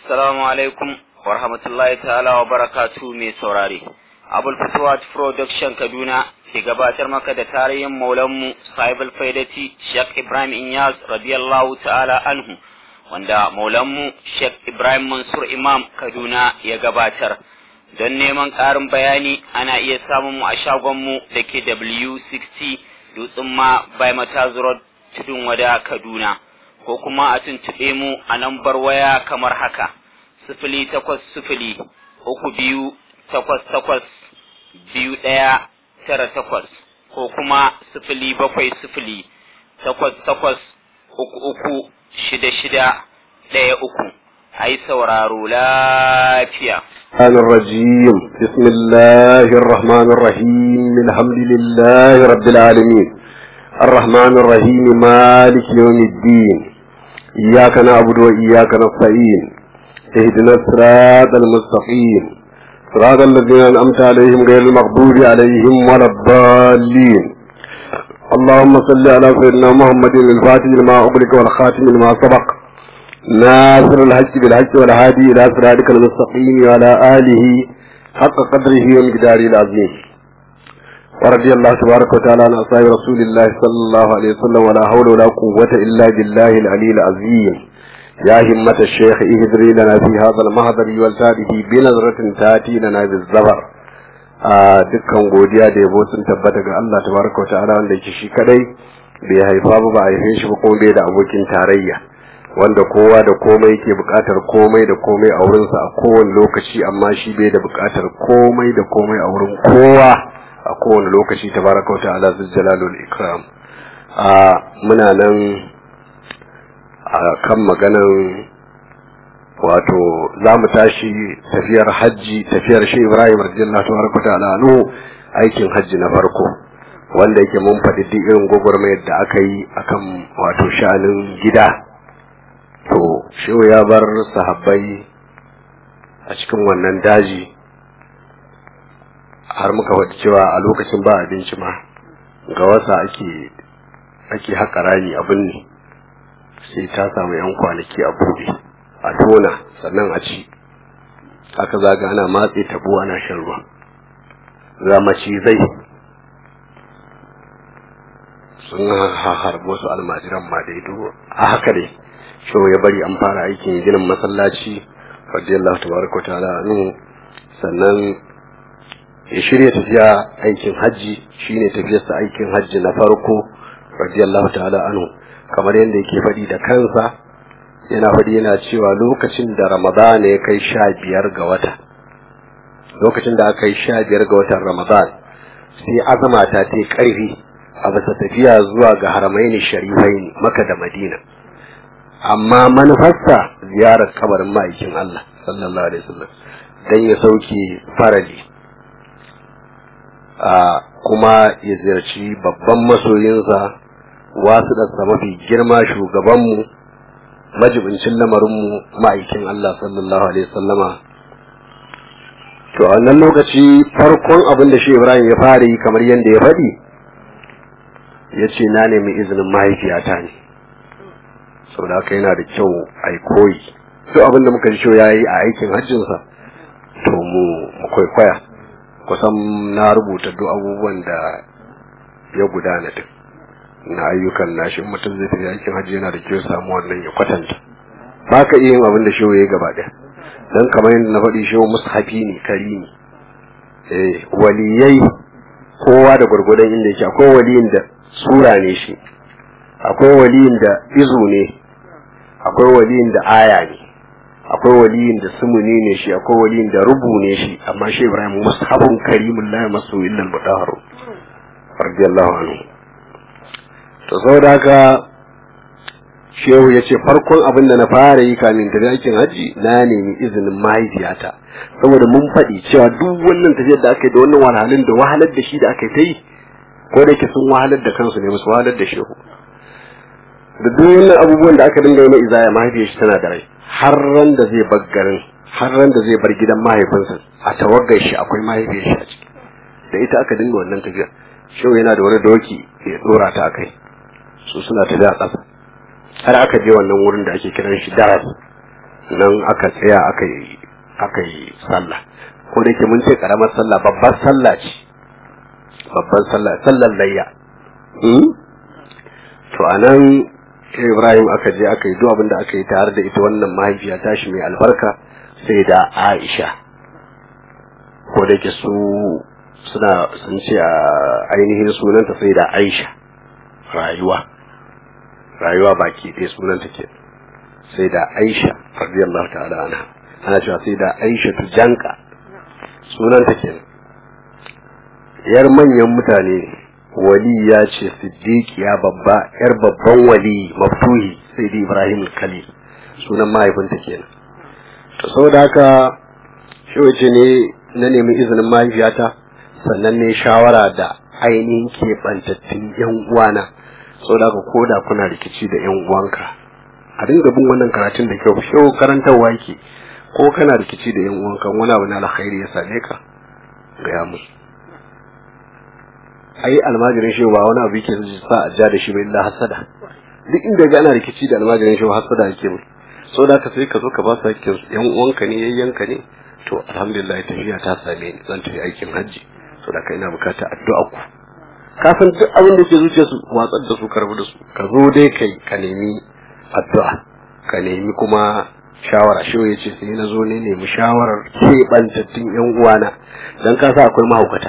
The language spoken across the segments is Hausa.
Assalamu alaikum wa rahmatullahi ta'ala wa barakatu mai saurare. Abul Fatuwat Production Kaduna ke gabatar maka da tarihin maulanmu Sahibul Faidati Sheikh Ibrahim Inyas radiyallahu ta'ala anhu wanda maulanmu Sheikh Ibrahim Mansur Imam Kaduna ya gabatar. Don neman ƙarin bayani ana iya samun mu a shagonmu da ke W60 Dutsen ma by Mataz Road Tudun Wada Kaduna. ko kuma a tuntuɓe mu a lambar waya kamar haka sifili takwas sifili uku biyu takwas takwas biyu ɗaya tara takwas ko kuma sifili bakwai sifili takwas takwas uku uku shida shida ɗaya uku a yi sauraro lafiya. الرحمن الرجيم بسم الله الرحمن الرحيم الحمد لله رب العالمين الرحمن الرحيم مالك يوم الدين إياك نعبد وإياك نستعين اهدنا الصراط المستقيم صراط الذين أنعمت عليهم غير المغضوب عليهم ولا الضالين اللهم صل على سيدنا محمد الفاتح لما أغلق والخاتم لما سبق ناصر الحج بالحج والهادي إلى صراطك المستقيم وعلى آله حق قدره ومقداره العظيم ورضي الله تبارك وتعالى عن أصحاب رسول الله صلى الله عليه وسلم ولا حول ولا قوة إلا بالله العلي العظيم يا همة الشيخ اهدري لنا في هذا المهدر والتاره بنظرة تاتي لنا بالزبر dukkan godiya da yabo sun tabbata ga Allah tabaraka wa ta'ala wanda yake shi kadai bai haifa ba ba a haife shi ba kuma bai da abokin tarayya wanda kowa da komai yake buƙatar komai da komai a wurinsa a kowane lokaci amma shi bai da buƙatar komai da komai a wurin kowa a kowane lokaci tabaraka wa ta'ala zul jalalul ikram a muna nan a kan maganan wato za mu tashi tafiyar hajji tafiyar shi Ibrahim radiyallahu tabaraka wa ta'ala anhu aikin hajji na farko wanda yake mun faɗi duk irin gwagwarmayar da aka yi akan wato sha'anin gida to shehu ya bar sahabbai a cikin wannan daji har muka faɗi cewa a lokacin ba abinci ma ga wasa ake ake haƙa rami abin ne sai ta samu yan kwanaki a buɗe a tona sannan a ci haka zaga ana matse tabo ana shan ruwa ga macizai sun harbi wasu almajiran ma dai a haka dai shi ya bari an fara aikin ginin masallaci radiyallahu tabaraka ta'ala anhu sannan ya shirya tafiya aikin hajji shine tafiyarsa aikin hajji na farko radiyallahu ta'ala anhu kamar yadda yake faɗi da kansa yana faɗi yana cewa lokacin da ramadan ya kai sha biyar ga wata lokacin da aka yi sha biyar ga watan ramadan sai azama ta ta ƙarfi a bisa tafiya zuwa ga haramaini sharifai maka da madina amma manufarsa ziyarar kabarin ma'aikin Allah sallallahu alaihi wasallam dan ya sauke farali a kuma ya ziyarci babban masoyinsa wasu ɗansa mafi girma shugabanmu majibincin lamarinmu ma'aikin Allah sallallahu alaihi wasallama to a wannan lokaci farkon abin da shi Ibrahim ya fara yi kamar yadda ya faɗi ya ce na nemi izinin mahaifiyata ne sau da haka yana da kyau a yi koyi duk abin da muka ji ya yi a aikin hajjinsa to mu kwaikwaya kusan na rubuta duk abubuwan da ya gudana duk na ayyukan nashi mutum zai tafi aikin hajji yana da kyau samu wannan ya kwatanta ba ka iya yin abin da shehu ya gaba ɗaya don kamar yadda na faɗi shehu mushafi ne kari ne eh waliyai kowa da gwargwadon inda yake akwai waliyin da sura ne shi akwai waliyin da izu ne akwai waliyin da aya ne akwai waliyin da sumuni ne shi akwai waliyin da rubu ne shi amma shi ibrahim mushabun karimun la masu illal mutahharu radiyallahu anhu to saboda haka shehu ya ce farkon abin da na fara yi kamin tafi aikin hajji na nemi izinin mahaifiyata saboda mun faɗi cewa duk wannan tafiyar da aka yi da wannan wahalhalun da wahalar da shi da aka yi ta yi ko da ke sun wahalar da kansu ne musu wahalar da shehu da duk wannan abubuwan da aka dinga yi na izaya mahaifiyar shi tana da rai har ran da zai bar garin har ran da zai bar gidan mahaifinsa a tawagar shi akwai mahaifiyar shi a ciki da ita aka dinga wannan tafiyar shehu yana da wani doki ya dora ta akai su suna tafiya a ƙasa har aka je wannan wurin da ake kiran shi daras nan aka tsaya aka yi aka yi sallah ko da ke mun ce karamar sallah babbar sallah ce babbar sallah sallar layya to anan Ibrahim aka je aka yi duk abin da aka yi tare da ita wannan mahaifiya tashi mai albarka sai da Aisha ko da ke su suna sun ce a ainihin sunanta sai da Aisha rayuwa rayuwa baki ɗaya sunanta ke sai da Aisha radiyallahu ta'ala anha ana cewa sai da Aisha tu janka sunanta ke yar manyan mutane wali ya ce siddiqiya babba yar babban wali maftuhi sai da Ibrahim Khalil sunan mahaifinta kenan to saboda haka shi wace ne na nemi izinin mahaifiyata sannan ne shawara da ainihin keɓantattun yan uwana saboda haka ko da kuna rikici da yan uwanka a dinga bin wannan karatun da kyau shehu karantarwa yake ko kana rikici da yan uwanka wani abu na alkhairi ya same ka gaya musu ai almajirin shehu ba wani abu yake sa a ja da shi ba illa hasada duk inda ga ana rikici da almajirin shehu hasada yake mai saboda haka sai ka zo ka ba su hakkin su yan uwanka ne yayyanka ne to alhamdulillah tafiya ta same ni zan tafi aikin hajji saboda haka ina bukata addu'a ku ka san duk abin da ke zuciya su watsar da su karbu da su ka zo dai kai ka nemi addu'a ka nemi kuma shawara shi ya ce sai na zo ne nemi shawarar keɓantattun yan uwana dan ka sa akwai mahaukata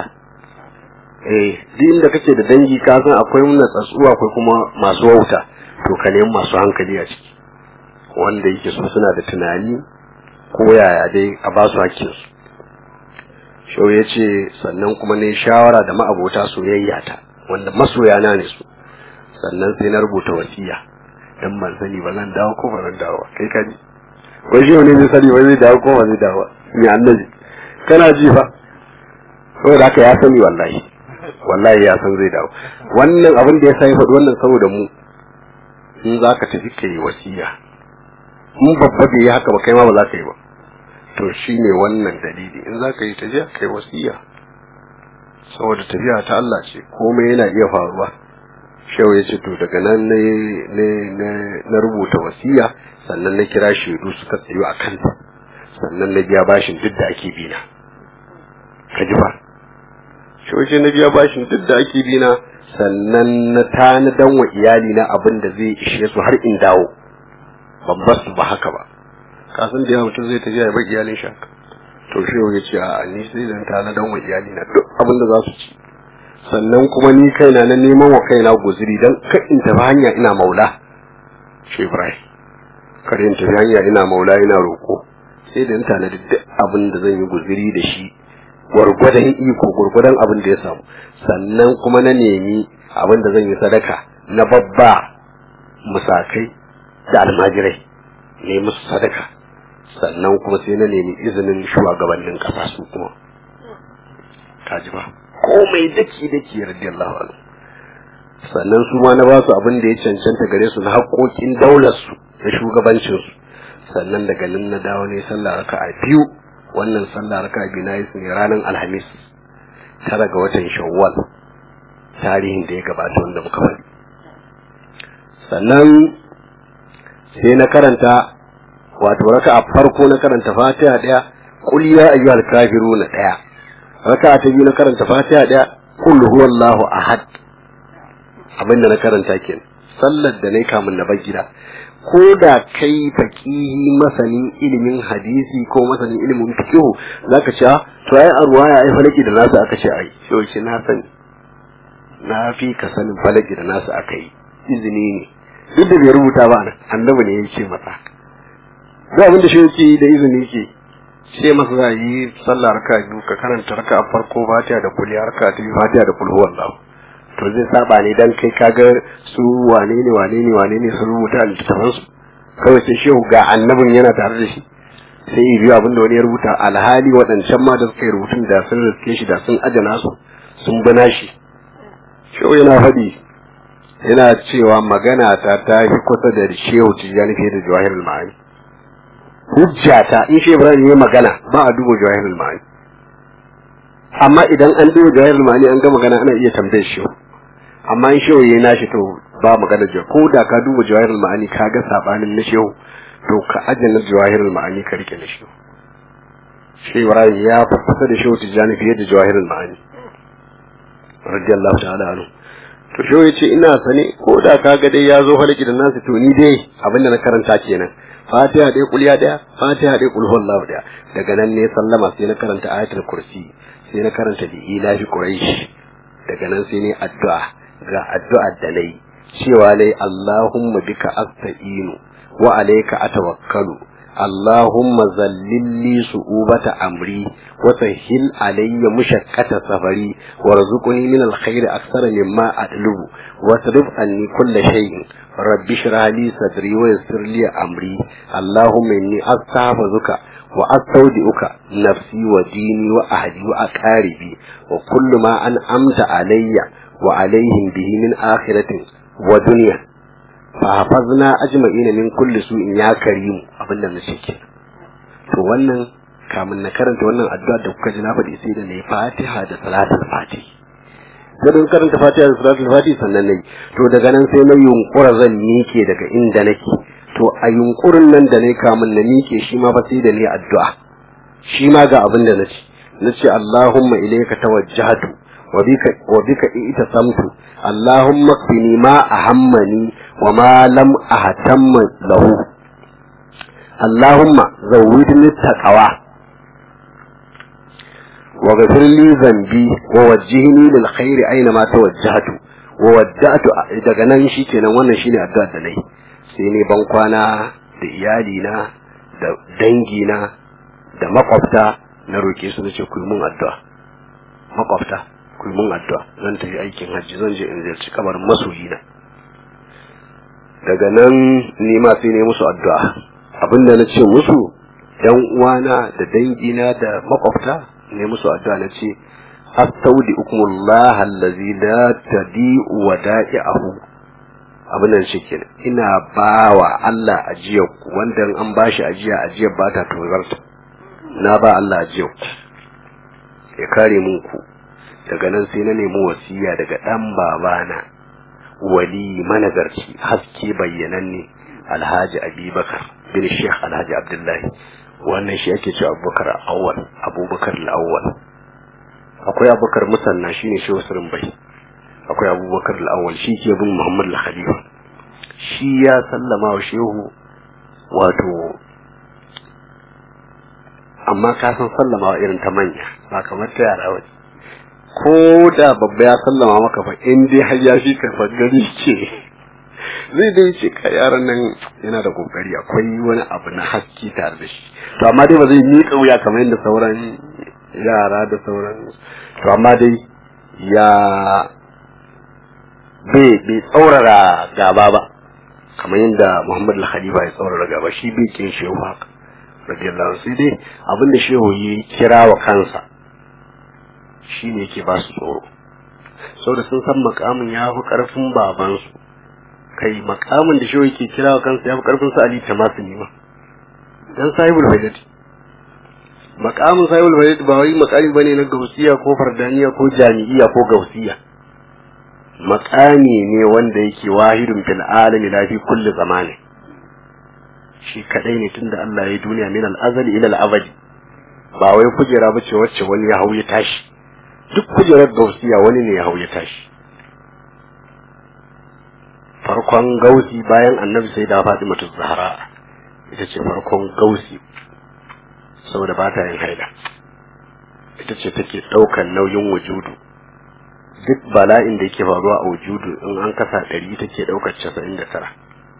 eh duk inda kake da dangi ka san akwai natsatsuwa akwai kuma masu wauta to ka nemi masu hankali a ciki wanda yake so suna da tunani ko yaya dai a ba su hakkinsu shau ya ce sannan kuma ne shawara da ma'abota soyayya ta wanda masoyana ne su sannan sai na rubuta wasiya dan ban sani ba zan dawo ko ba zan dawo kai ka ji wai shi ne zai sani ba zai dawo ko ba zai dawo ni annabi kana ji fa saboda haka ya sani wallahi wallahi ya san zai dawo wannan abin da ya sa ya faɗi wannan saboda mu in za ka tafi ka yi wasiya in babba bai yi haka ba kai ma ba za ka yi ba to shi ne wannan dalili in za ka yi tafiya kai wasiya saboda tafiya ta Allah ce komai yana iya faruwa shehu ya ce to daga nan na rubuta wasiya sannan na kira shaidu suka tsayu a kanta sannan na biya bashin duk da ake bina ka ji ba shehu ce na biya bashin duk da ake bina sannan na tanadan wa iyalina abin da zai ishe su har in dawo ban basu ba haka ba kasan da yawa mutum zai tafiya ya bar iyalin shi haka to shi ya ce a ni sai zan tana dan wa iyali na duk abin da za su ci sannan kuma ni kaina na neman wa kaina guzuri dan kar in tafi hanya ina maula shi Ibrahim kar in tafi hanya ina maula ina roko sai da in tana duk abin da zan yi guzuri da shi gwargwadon iko gwargwadon abin da ya samu sannan kuma na nemi abin da zan yi sadaka na babba musakai da almajirai ne musu sadaka sannan kuma sai na nemi izinin shugabannin kasa su kuma kaji ba komai daki daki radiyallahu anhu sannan su ma na ba su abin da ya cancanta gare su na haƙoƙin daular su da shugabancin su sannan daga nan na dawo ne sallah raka'a biyu wannan sallah raka'a biyu na yi su ne ranar alhamis tara ga watan shawwal tarihin da ya gabata wanda muka faɗi sannan sai na karanta wato raka a farko na karanta fatiha daya qul ya ayyuhal kafiruna daya raka ta biyu na karanta fatiha daya qul huwallahu ahad abinda na karanta kenan sallar da nayi kamun na bar gida ko da kai faqihi masanin ilimin hadisi ko masanin ilimin fiqh zaka ce to ai arwaya ai falaki da nasu aka ce ai shi na sani na fi ka sanin falaki da nasu aka yi izini ne duk da bai rubuta ba annabi ne ya ce masa za abin da shi yake da izini ke ce masa za yi sallah raka biyu ka karanta raka a farko fatiha da kuliya raka ta biyu fatiha da kulhu wallahu to zai saba ne dan kai kaga su wane ne wane ne wane ne sun rubuta a littattafan su kawai sai shehu ga annabin yana tare da shi sai yi biyu abin da wani ya rubuta alhali waɗancan ma da suka yi rubutun da sun riske shi da sun ajana su sun bana shi shehu yana faɗi yana cewa magana ta ta fi kusa da shehu tijjani fiye da jawahirul ma'ani hujjata in shi ibrahim ya magana ba a duba jawahirul ma'ani amma idan an duba jawahirul ma'ani an ga magana ana iya tambayar shehu amma in shehu yayi nashi to ba magana jawa ko da ka duba jawahirul ma'ani ka ga sabanin na shehu to ka aje na jawahirul ma'ani ka rike da shi shi Ibrahim ya fi kusa da shehu Tijjani fiye da jawahirul ma'ani radiyallahu ta'ala anhu to shehu ya ce ina sane ko da ka ga dai ya zo halaki da nasu to ni dai abinda na karanta kenan fatiha dai kulya daya fatiha dai kul huwallahu daya daga nan ne sallama sai na karanta ayatul kursi sai na karanta bi ilahi quraish daga nan sai ne addu'a ga addu'a da nayi cewa lai allahumma bika asta'inu wa alayka atawakkalu اللهم ذلل لي صعوبة أمري وسهل علي مشقة سفري وارزقني من الخير أكثر مما أطلب واصرف عني كل شيء رب اشرح لي صدري ويسر لي أمري اللهم إني أستحفظك وأستودعك نفسي وديني وأهلي وأقاربي وكل ما أنعمت علي وعليهم به من آخرة ودنيا fahafazna ajma'ina min kulli su'in ya karimu abin da nace ke to wannan kamun na karanta wannan addu'a da kuka ji na faɗi sai da nayi Fatiha da Salatul Fati sai da karanta Fatiha da Salatul Fati sannan nayi to daga nan sai na yunkura zan mike daga inda nake to a yunkurin nan da nayi kamun na mike shi ma ba sai da nayi addu'a shi ma ga abin da nace nace Allahumma ilayka tawajjahtu wa bika wa bika itasamtu اللهم اكفني ما أهمني وما لم أهتم له اللهم زودني التقوى وغفر لي ذنبي ووجهني للخير أينما توجهت ووجهت daga nan shi kenan wannan shine addu'a da nayi sai ne ban kwana da iyalina da dangina da makwabta na roke su nace ku mun addu'a makwabta ku mun addu'a zan tafi aikin hajji zan je in ziyarci kabarin masoyina daga nan ni ma sai ne musu addu'a abinda na ce musu yan uwana da dangina da makwabta ne musu addu'a na ce astaudi'ukumullah allazi la tadi'u wada'i'ahu abin da shi kenan ina bawa Allah ajiyar ku wanda an bashi ajiya ajiyar ba ta tozarta na ba Allah ajiyar ku ya kare mun ku daga nan sai na nemi wasiya daga ɗan babana wali managarci haske bayyananne alhaji abubakar bin sheikh alhaji abdullahi wannan shi ake cewa abubakar awwal abubakar al'awwal akwai abubakar musanna shine shehu sirrin bai akwai abubakar al'awwal shi ke bin muhammad al-khalifa shi ya sallama wa shehu wato amma ka san sallama wa irin ta manya ba kamar ta yara waje ko da babba ya sallama maka fa in dai har ya fi ka gani ce zai dai ce ka yaran nan yana da kokari akwai wani abu na haske tare da shi to amma dai ba zai miƙa wuya kamar yadda sauran yara da sauran to amma dai ya bai bai tsaurara gaba ba kamar yadda Muhammad al-Khalifa ya tsaurara gaba shi bai kin shehu haka radiyallahu anhu sai dai abinda shehu ya kira wa kansa shi ne yake ba su tsoro saboda sun san makamin ya fi karfin babansu kai makamin da shi yake kira wa kansa ya fi karfin su ali tamasu ne ma dan sahibul faidati makamin sahibul faidati ba wai makami bane na gausiya ko fardaniya ko jami'iya ko gausiya makami ne wanda yake wahidun fil alami la fi kulli zamani shi kadai ne tunda Allah ya duniya min al-azali ila al-abadi ba wai kujera bace wacce wani ya hau ya tashi duk kujerar gausiya wani ne ya hau ya tashi farkon gausi bayan annabi sai da faɗi mutu zahara ita ce farkon gausi saboda ba ta yin haida ita ce take ɗaukan nauyin wujudu duk bala'in da yake faruwa a wujudu in an kasa ɗari take ɗaukar casa'in da tara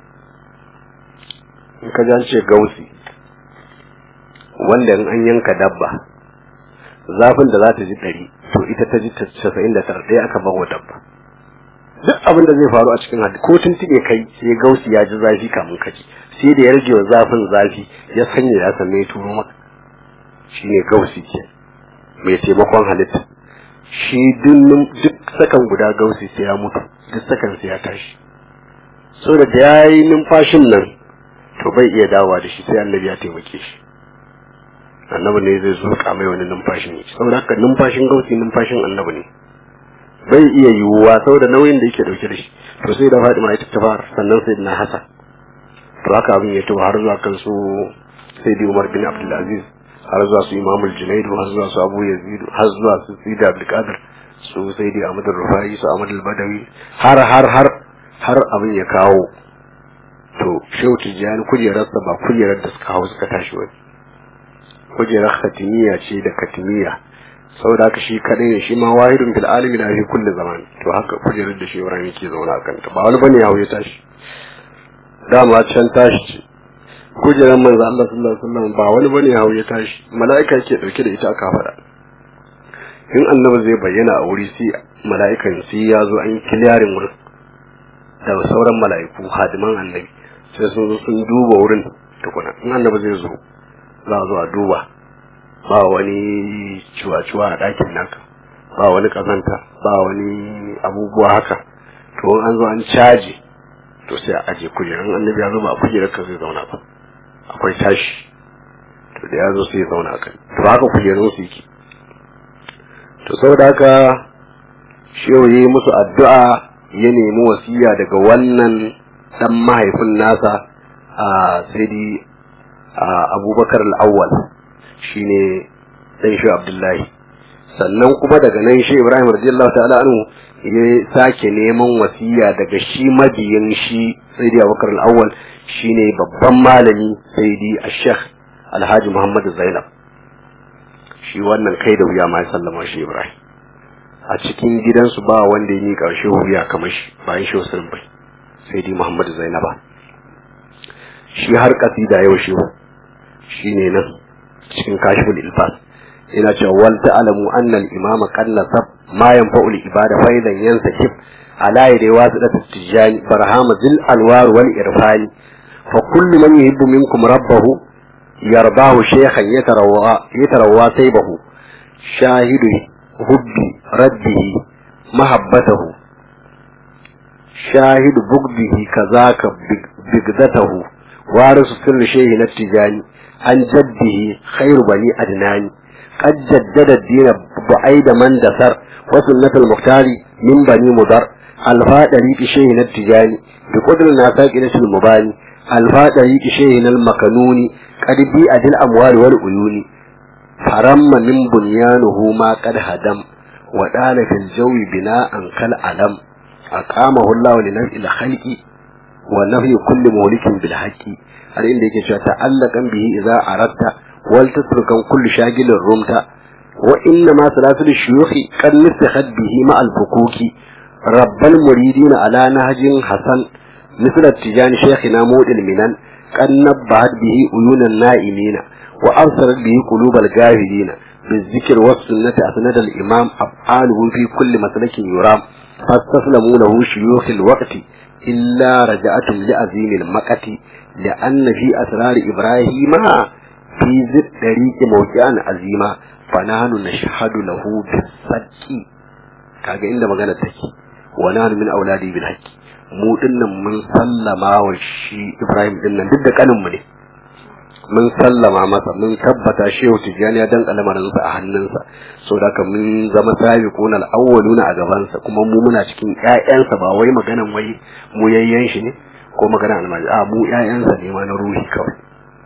in ka an ce gausi wanda in an yanka dabba zafin da za ta ji ɗari to ita ta ji casa'in da tara ɗaya aka bawa dabba duk abin da zai faru a cikin hadisi ko tuntuɓe kai sai gausi ya ji zafi kamun kaji sai da ya rage wa zafin zafi ya sanya ya same ya turo maka shine gausi ke mai taimakon halitta shi duk sakan guda gausi sai ya mutu duk sakan sai ya tashi so da ya yi numfashin nan to bai iya dawowa da shi sai annabi ya taimake shi annabi ne zai zuƙa mai wani numfashin ya saboda haka numfashin gausi numfashin annabi ne bai iya yiwuwa saboda nauyin da yake dauke da shi to sai da Fatima ita ta fara sannan sai na Hassan to haka abin ya tawo har zuwa kan su sayyidi umar bin abdulaziz har zuwa su imamul junaidu har zuwa su abu yazid har zuwa su sayyidi abdulkadir su sayyidi ahmad rufai su ahmad badawi har har har har abin ya kawo to shehu tijjani kujerarsa ba kujerar da suka hau suka tashi wani kujerar khatimiya ce da katimiya saboda haka shi kadai ne shi ma wahidun bil alimi na fi kulli zaman to haka kujerar da shi Ibrahim ke zauna a kanta ba wani bane ya hau ya tashi dama can tashi ce kujerar manzo Allah sallallahu alaihi wasallam ba wani bane ya hau ya tashi mala'ika ke dauke da ita aka fada in annabi zai bayyana a wuri sai mala'ikan sai ya zo an yi kiliyarin wurin da sauran mala'iku hadiman annabi sai sun zo sun duba wurin tukuna in annabi zai zo za a zo a duba ba wani cuwa-cuwa a ɗakin naka ba wani ƙazanta ba wani abubuwa haka to an zo an caji to sai a aje kujerar annabi ya zo ba a kujerar ka zai zauna ba akwai tashi to da ya zo sai ya zauna a kan to haka kujerun su yake to saboda haka shehu yi musu addu'a ya nemi wasiya daga wannan dan mahaifin nasa a sai abubakar al'awwal shine dan shi abdullahi sannan kuma daga nan shi ibrahim radiyallahu ta'ala anhu ya sake neman wasiya daga shi mabiyin shi sayyidi abubakar al'awwal shine babban malami sayyidi ash-sheikh alhaji muhammad zainab shi wannan kai da wuya ma ya sallama shi ibrahim a cikin gidansu ba wanda ya miƙa shi wuya kamar shi bayan shi wasu bai sayyidi muhammad zainaba shi har kasida yau shi shine nan cikin kashiful ilfas ina cewa wal ta'lamu anna al imam qad nasab ma yanfa'u al ibada faidan yansakib ala yadi wasidat tijani barhama zil alwar wal irfan fa kullu man yuhibbu minkum rabbahu yardahu shaykhan yatarawwa yatarawwa saybahu shahidu hubbi rabbihi mahabbatahu shahidu bugdihi kazaka bigdatahu warisu sirri shehi na tijani عن جده خير بني أدنان قد جدد الدين بعيد من دسر وسنة المختار من بني مضر الفاء طريق شيخنا التجاني بقدر الناساك إلى المباني الفاء طريق شيخنا المكنون قد بيئ الأموال والعيون فرم من بنيانه ما قد هدم ودال في الجو بناء كالعلم أقامه الله لنفع الخلق ونفي كل مهلك بالحق har inda yake cewa ta'allaqan bihi idza aratta wal tatrukan kullu shagilin rumta wa inna ma salatul shuyukhi qad nistakhat bihi ma al fukuki rabbal muridin ala nahjin hasan مثل التجان شيخنا مود المنن قد نبهت به عيون النائمين وأبصرت به قلوب الجاهلين بالذكر والسنة أسند الإمام أفعاله في كل مسلك يرام فاستسلموا له شيوخ الوقت إلا رجعتم لعظيم المقت لأن في أسرار إبراهيم في ذي الطريق موقعا عظيما فنحن نشهد له بالصدق kaga inda magana take wa nahnu min auladi bil haqqi mu dinnan mun sallama wa shi Ibrahim dinnan duk da kanin mu ne mun sallama masa mun tabbata shehu tijani ya danka lamarinsa a hannunsa so da mun zama sabiqun al-awwaluna a gabansa kuma mu muna cikin ƴaƴansa ba wai maganan wai mu yayyan shi ne ko maganan almaji a mu ƴaƴansa ne ma na ruhi kawai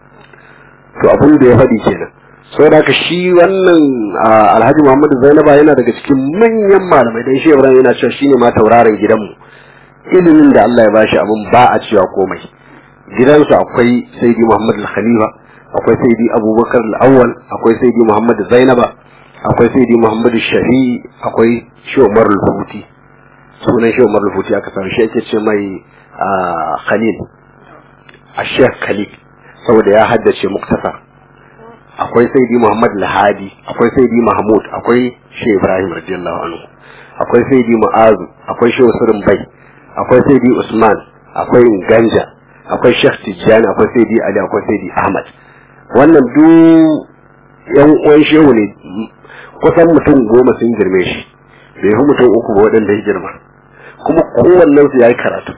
to abin da ya faɗi kenan so da ka shi wannan Alhaji Muhammadu Zainaba yana daga cikin manyan malamai dan shi Ibrahim yana cewa shine ma tauraron gidanmu ilimin da Allah ya bashi abin ba a cewa komai gidansu akwai saidi Muhammad al-Khalifa akwai saidi Abubakar al-Awwal akwai saidi Muhammad Zainaba akwai saidi Muhammad Shafi akwai Shehu Umar al-Futi sunan Shehu Umar al-Futi aka samu shi ake ce mai Khalil a Sheikh Khalil saboda ya haddace muktasar akwai saidi Muhammad al-Hadi akwai saidi Mahmud akwai Shehu Ibrahim radiyallahu anhu akwai saidi Mu'azu akwai Shehu Surin Bai akwai saidi Usman akwai Ganja akwai Sheikh Tijjani akwai Saidi Ali akwai Saidi Ahmad wannan duk yan uwan shehu ne kusan mutum goma sun girme shi bai fi mutum uku ba waɗanda ya girma kuma kowannen su yayi karatu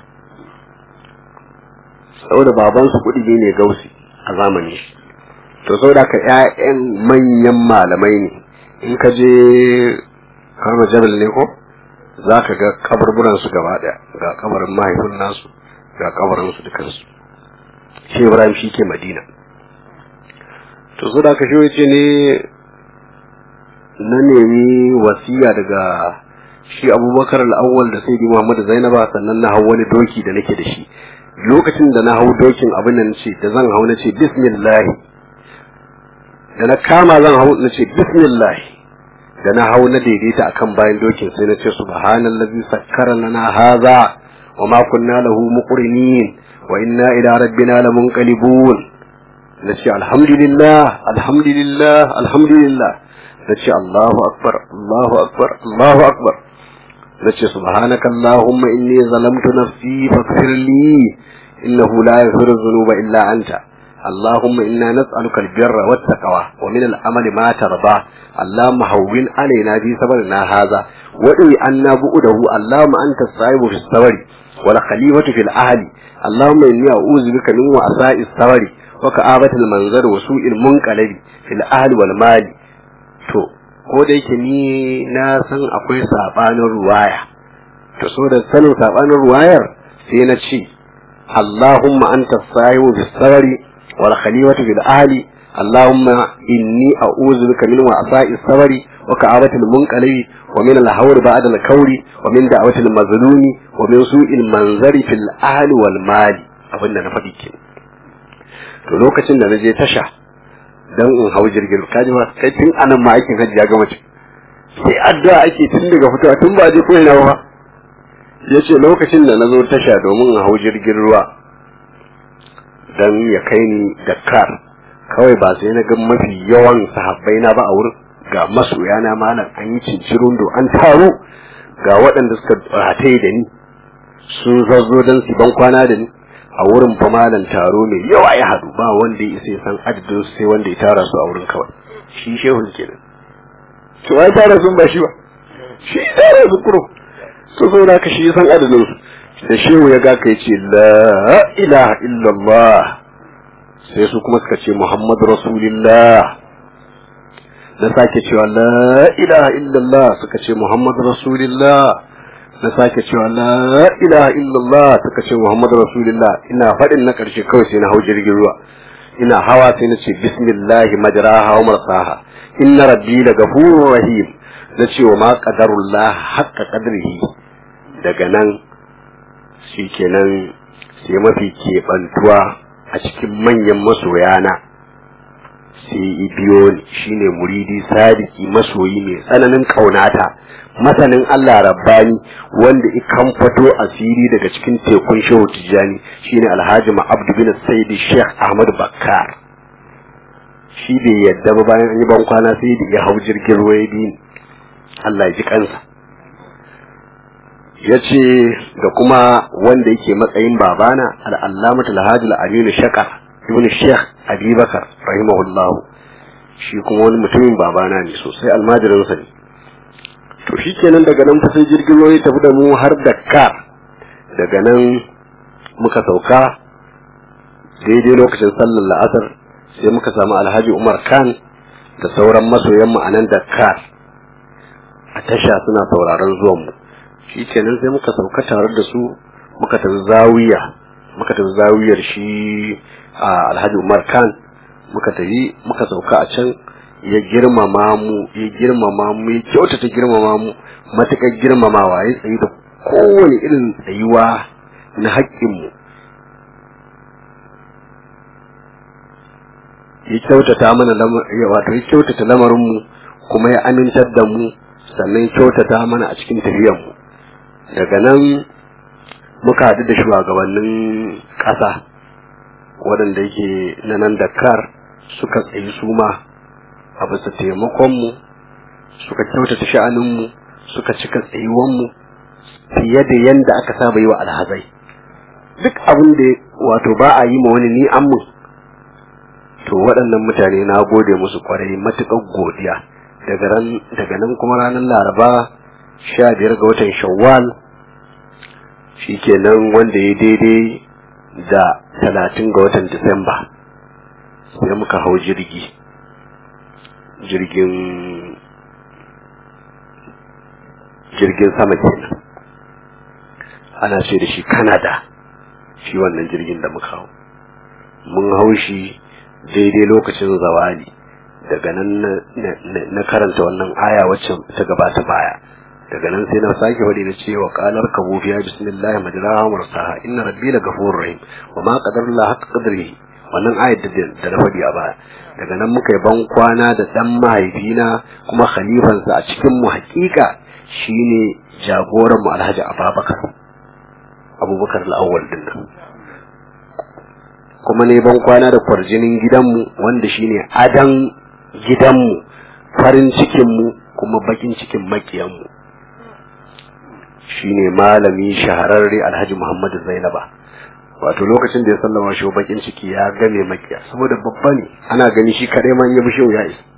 saboda baban su kuɗi ne gausi a zamani shi to saboda ka ƴaƴan manyan malamai ne in ka je kama jabal ne ko za ka ga kaburburan su gaba ɗaya ga kabarin mahaifin nasu ga kabarin su dukansu shi ibrahim shi ke madina to so da ka shi ce ne na nemi wasiya daga shi abubakar al'awwal da sai muhammad zainaba sannan na hau wani doki da nake da shi lokacin da na hau dokin abin nan ce da zan hau na ce bismillah da na kama zan hau na ce bismillah da na hau na daidaita akan bayan dokin sai na ce subhanallazi sakkara lana hadha wa ma kunna lahu muqrinin wa inna ila rabbina lamunqalibun na ce alhamdulillah alhamdulillah alhamdulillah na ce Allahu akbar Allahu akbar Allahu akbar na ce subhanaka Allahumma inni zalamtu nafsi faghfir li innahu la yaghfiru dhunuba illa anta اللهم إنا نسألك البر والتقوى ومن العمل ما ترضى اللهم هون علينا في صبرنا هذا وإي أنا بؤده اللهم أنت الصائب في الصبر والخليفة في الأهل اللهم إني أعوذ بك من وعساء الصبر وكآبة المنظر وسوء المنقلب في الأهل والمال to ko da yake ni na san akwai sabanin ruwaya to so da sanin sabanin ruwayar sai na ce Allahumma anta sa'ibu bis sabri wal khalifatu bil ahli Allahumma inni a'udhu bika min wa'sa'i sabri wa ka'abati al munqalibi wa min al hawr ba'da al kawri wa min da'wati al mazlumi wa min su'il manzari fil ahli wal mali abinda na faɗi ke to lokacin da na je tasha dan in hau jirgin kaji ma kai tun anan ma aikin hajji ya gama ce sai addu'a ake tun daga fitowa tun ba je ko ina ba yace lokacin da nazo tasha domin in hau jirgin ruwa dan ya kai ni Dakar kawai ba sai na ga mafi yawan sahabbai na ba a wurin ga masoya na malam an yi cincirin do an taro ga waɗanda suka rataye da ni sun zazzo dan su ban kwana da ni a wurin fa malam taro mai yawa ya hadu ba wanda ya isa san adadin sai wanda ya tara su a wurin kawai shi shehun kenan to ai tara sun ba shi ba shi tara su kuro to so da ka shi san adadin su da shehu ya ga kai ce la ilaha illallah sai su kuma suka ce muhammadu rasulillah na sake cewa la ilaha illallah suka ce muhammadu rasulillah na sake cewa la ilaha illallah suka ce muhammadu rasulullah ina faɗin na ƙarshe kawai sai na hau jirgin ruwa ina hawa sai na ce bismillahi majraha wa marsaha inna rabbi la ghafurur rahim na ce wa ma qadarullah haqqa qadrihi daga nan shikenan sai mafi keɓantuwa a cikin manyan masoyana sai biyo ni shine muridi sadiki masoyi mai tsananin kaunata masanin Allah rabbani wanda ikan fito asiri daga cikin tekun shehu tijjani shine alhaji ma'abdu bin sayyidi sheikh ahmad bakkar shi bai yadda ba bayan an yi ban kwana sai da ya hau jirgin ruwa ya bi Allah ya ji kansa ya ce da kuma wanda yake matsayin babana al'allamatul hajji al'aminu shakar ibn sheikh abubakar rahimahullahu shi kuma wani mutumin babana ne sosai almajirinsa ne to shi kenan daga nan sai jirgin ruwa ya tafi da mu har Dakar daga nan muka sauka daidai lokacin sallar la'asar sai muka samu alhaji umar khan da sauran masoyanmu a nan Dakar a tasha suna sauraron zuwanmu shi kenan sai muka sauka tare da su muka tafi zawiya muka tafi zawiyar shi a alhaji umar khan muka tafi muka sauka a can ya girmama mu ya girmama mu ya kyautata girmama mu matuƙar girmamawa ya tsayi da kowane irin tsayuwa na haƙƙinmu ya kyautata mana wato ya kyautata lamarinmu kuma ya amintar da mu sannan kyautata mana a cikin tafiyanmu daga nan muka haɗu da shugabannin ƙasa waɗanda yake na nan Dakar suka tsayi su ma a bisa taimakonmu suka kyautata sha'aninmu suka cika tsayuwanmu fiye da yadda aka saba yi wa alhazai duk abin da wato ba a yi ma wani ni an mun to waɗannan mutane na gode musu kwarai matuƙar godiya daga nan kuma ranar laraba sha biyar ga watan shawwal shi kenan wanda ya daidai da talatin ga watan disamba sai muka hau jirgi jirgin jirgin sama kenan ana ce da shi Canada shi wannan jirgin da muka hau mun haushi daidai lokacin zawali daga nan na karanta wannan aya wacce ta gabata baya daga nan sai na sake wadi na cewa qalar kabu fiya bismillah majraha mursaha inna rabbi la ghafurur rahim wa ma qadarullah haqqa qadrihi wannan ayat da na fadi a baya daga nan muka yi ban kwana da dan mahaifina kuma khalifansa a cikin mu hakika shine jagoran mu Alhaji Abubakar Abubakar al-awwal din nan kuma ne ban kwana da kwarjinin gidanmu wanda shine adan gidanmu farin cikinmu kuma bakin cikin makiyanmu shine malami shahararre alhaji muhammadu zainaba wato lokacin da ya sallama shi bakin ciki ya game makiya saboda babba ne ana gani shi kadai man ya bi shehu ya isa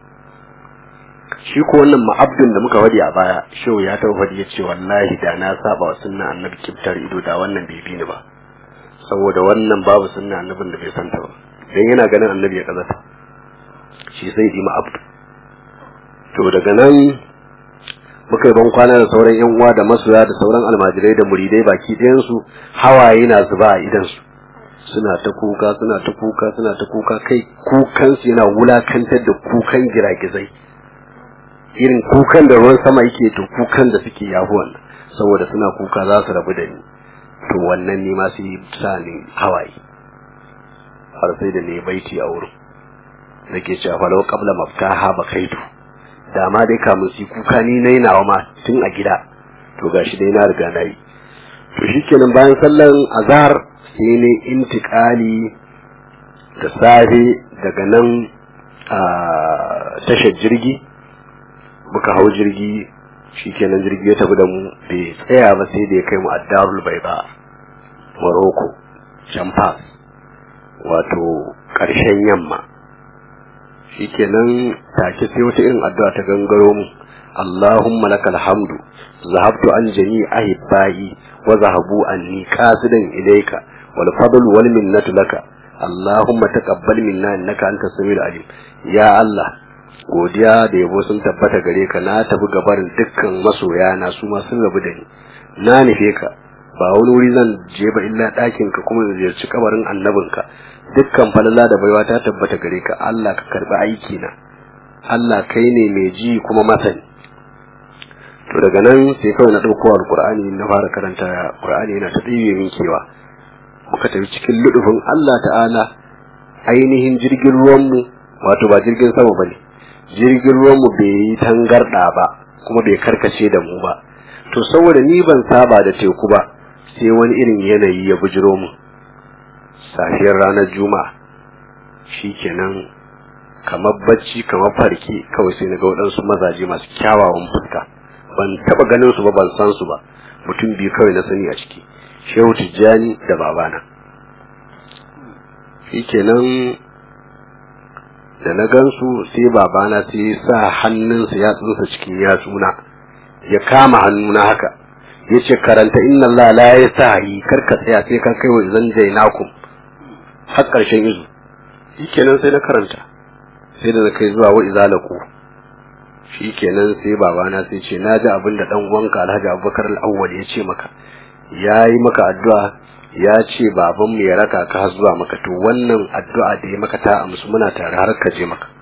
shi ko wannan ma'abdin da muka wadi a baya shehu ya taɓa fadi ya ce wallahi da na saba wa sunna annabi kibtar ido da wannan bai bi ni ba saboda wannan babu sunna annabin da bai santa ba dan yana ganin annabi ya kazata shi sai yi ma'abdu to daga nan muka yi ban kwana da sauran yan uwa da masoya da sauran almajirai da muridai baki ɗayan su hawaye na zuba a idan su suna ta kuka suna ta kuka suna ta kuka kai kukan su yana wulakantar da kukan giragizai irin kukan da ruwan sama yake to kukan da suke yahu wannan saboda suna kuka za su rabu da ni to wannan ne ma sai sa ni hawaye har sai da ne baiti a wurin nake cewa fa law qabla maftaha bakaitu da ma dai kamun su kuka ni nayi nawa ma tun a gida to gashi dai na riga nayi to shikenan bayan sallan azhar sai ne intiqali da safe daga nan a tashar jirgi muka hau jirgi shikenan jirgi ya tafi da mu bai tsaya ba sai da ya kai mu addarul baiba Morocco Champas wato ƙarshen yamma shikenan take sai wata irin addu'a ta gangaro mu Allahumma lakal hamdu zahabtu an jami ahibbai wa zahabu anni qasidan ilayka wal fadlu wal minnatu laka Allahumma taqabbal minna innaka antas samiul alim ya Allah godiya da yabo sun tabbata gare ka na tafi gabarin dukkan masoya na su ma sun rabu da ni na nufe ka ba wani wuri zan je ba illa ɗakin ka kuma in ziyarci kabarin annabinka dukkan falala da baiwa ta tabbata gare ka Allah ka karbi aiki na Allah kai ne mai ji kuma masani to daga nan sai kawai na ɗauko alƙur'ani na fara karanta ƙur'ani yana ta ɗibe min kewa muka tafi cikin ludufin Allah ta'ala ainihin jirgin ruwanmu wato ba jirgin sama ba ne jirgin ruwanmu bai yi tangarɗa ba kuma bai karkace da mu ba to saboda ni ban saba da teku ba sai wani irin yanayi ya bujiro mu safiyar ranar juma'a shikenan kamar bacci kamar farki kawai sai na ga waɗansu mazaje masu kyawawan fuska ban taɓa ganin su ba ban san su ba mutum biyu kawai na sani a ciki shehu tijjani da babana shikenan da na gansu sai babana sai sa hannunsa ya tsinsa cikin yatsuna ya kama hannuna haka ya ce karanta inna Allah la ya sa yi karka tsaya sai ka kai wa zan jainakum har ƙarshen izu shikenan sai na karanta sai da na kai zuwa wa izalaku shikenan sai babana sai ce na ji abin da dan uwanka Alhaji Abubakar al-Awwal ya ce maka ya yi maka addu'a ya ce babanmu ya raka ka zuwa maka to wannan addu'a da ya maka ta amsu muna tare har ka je maka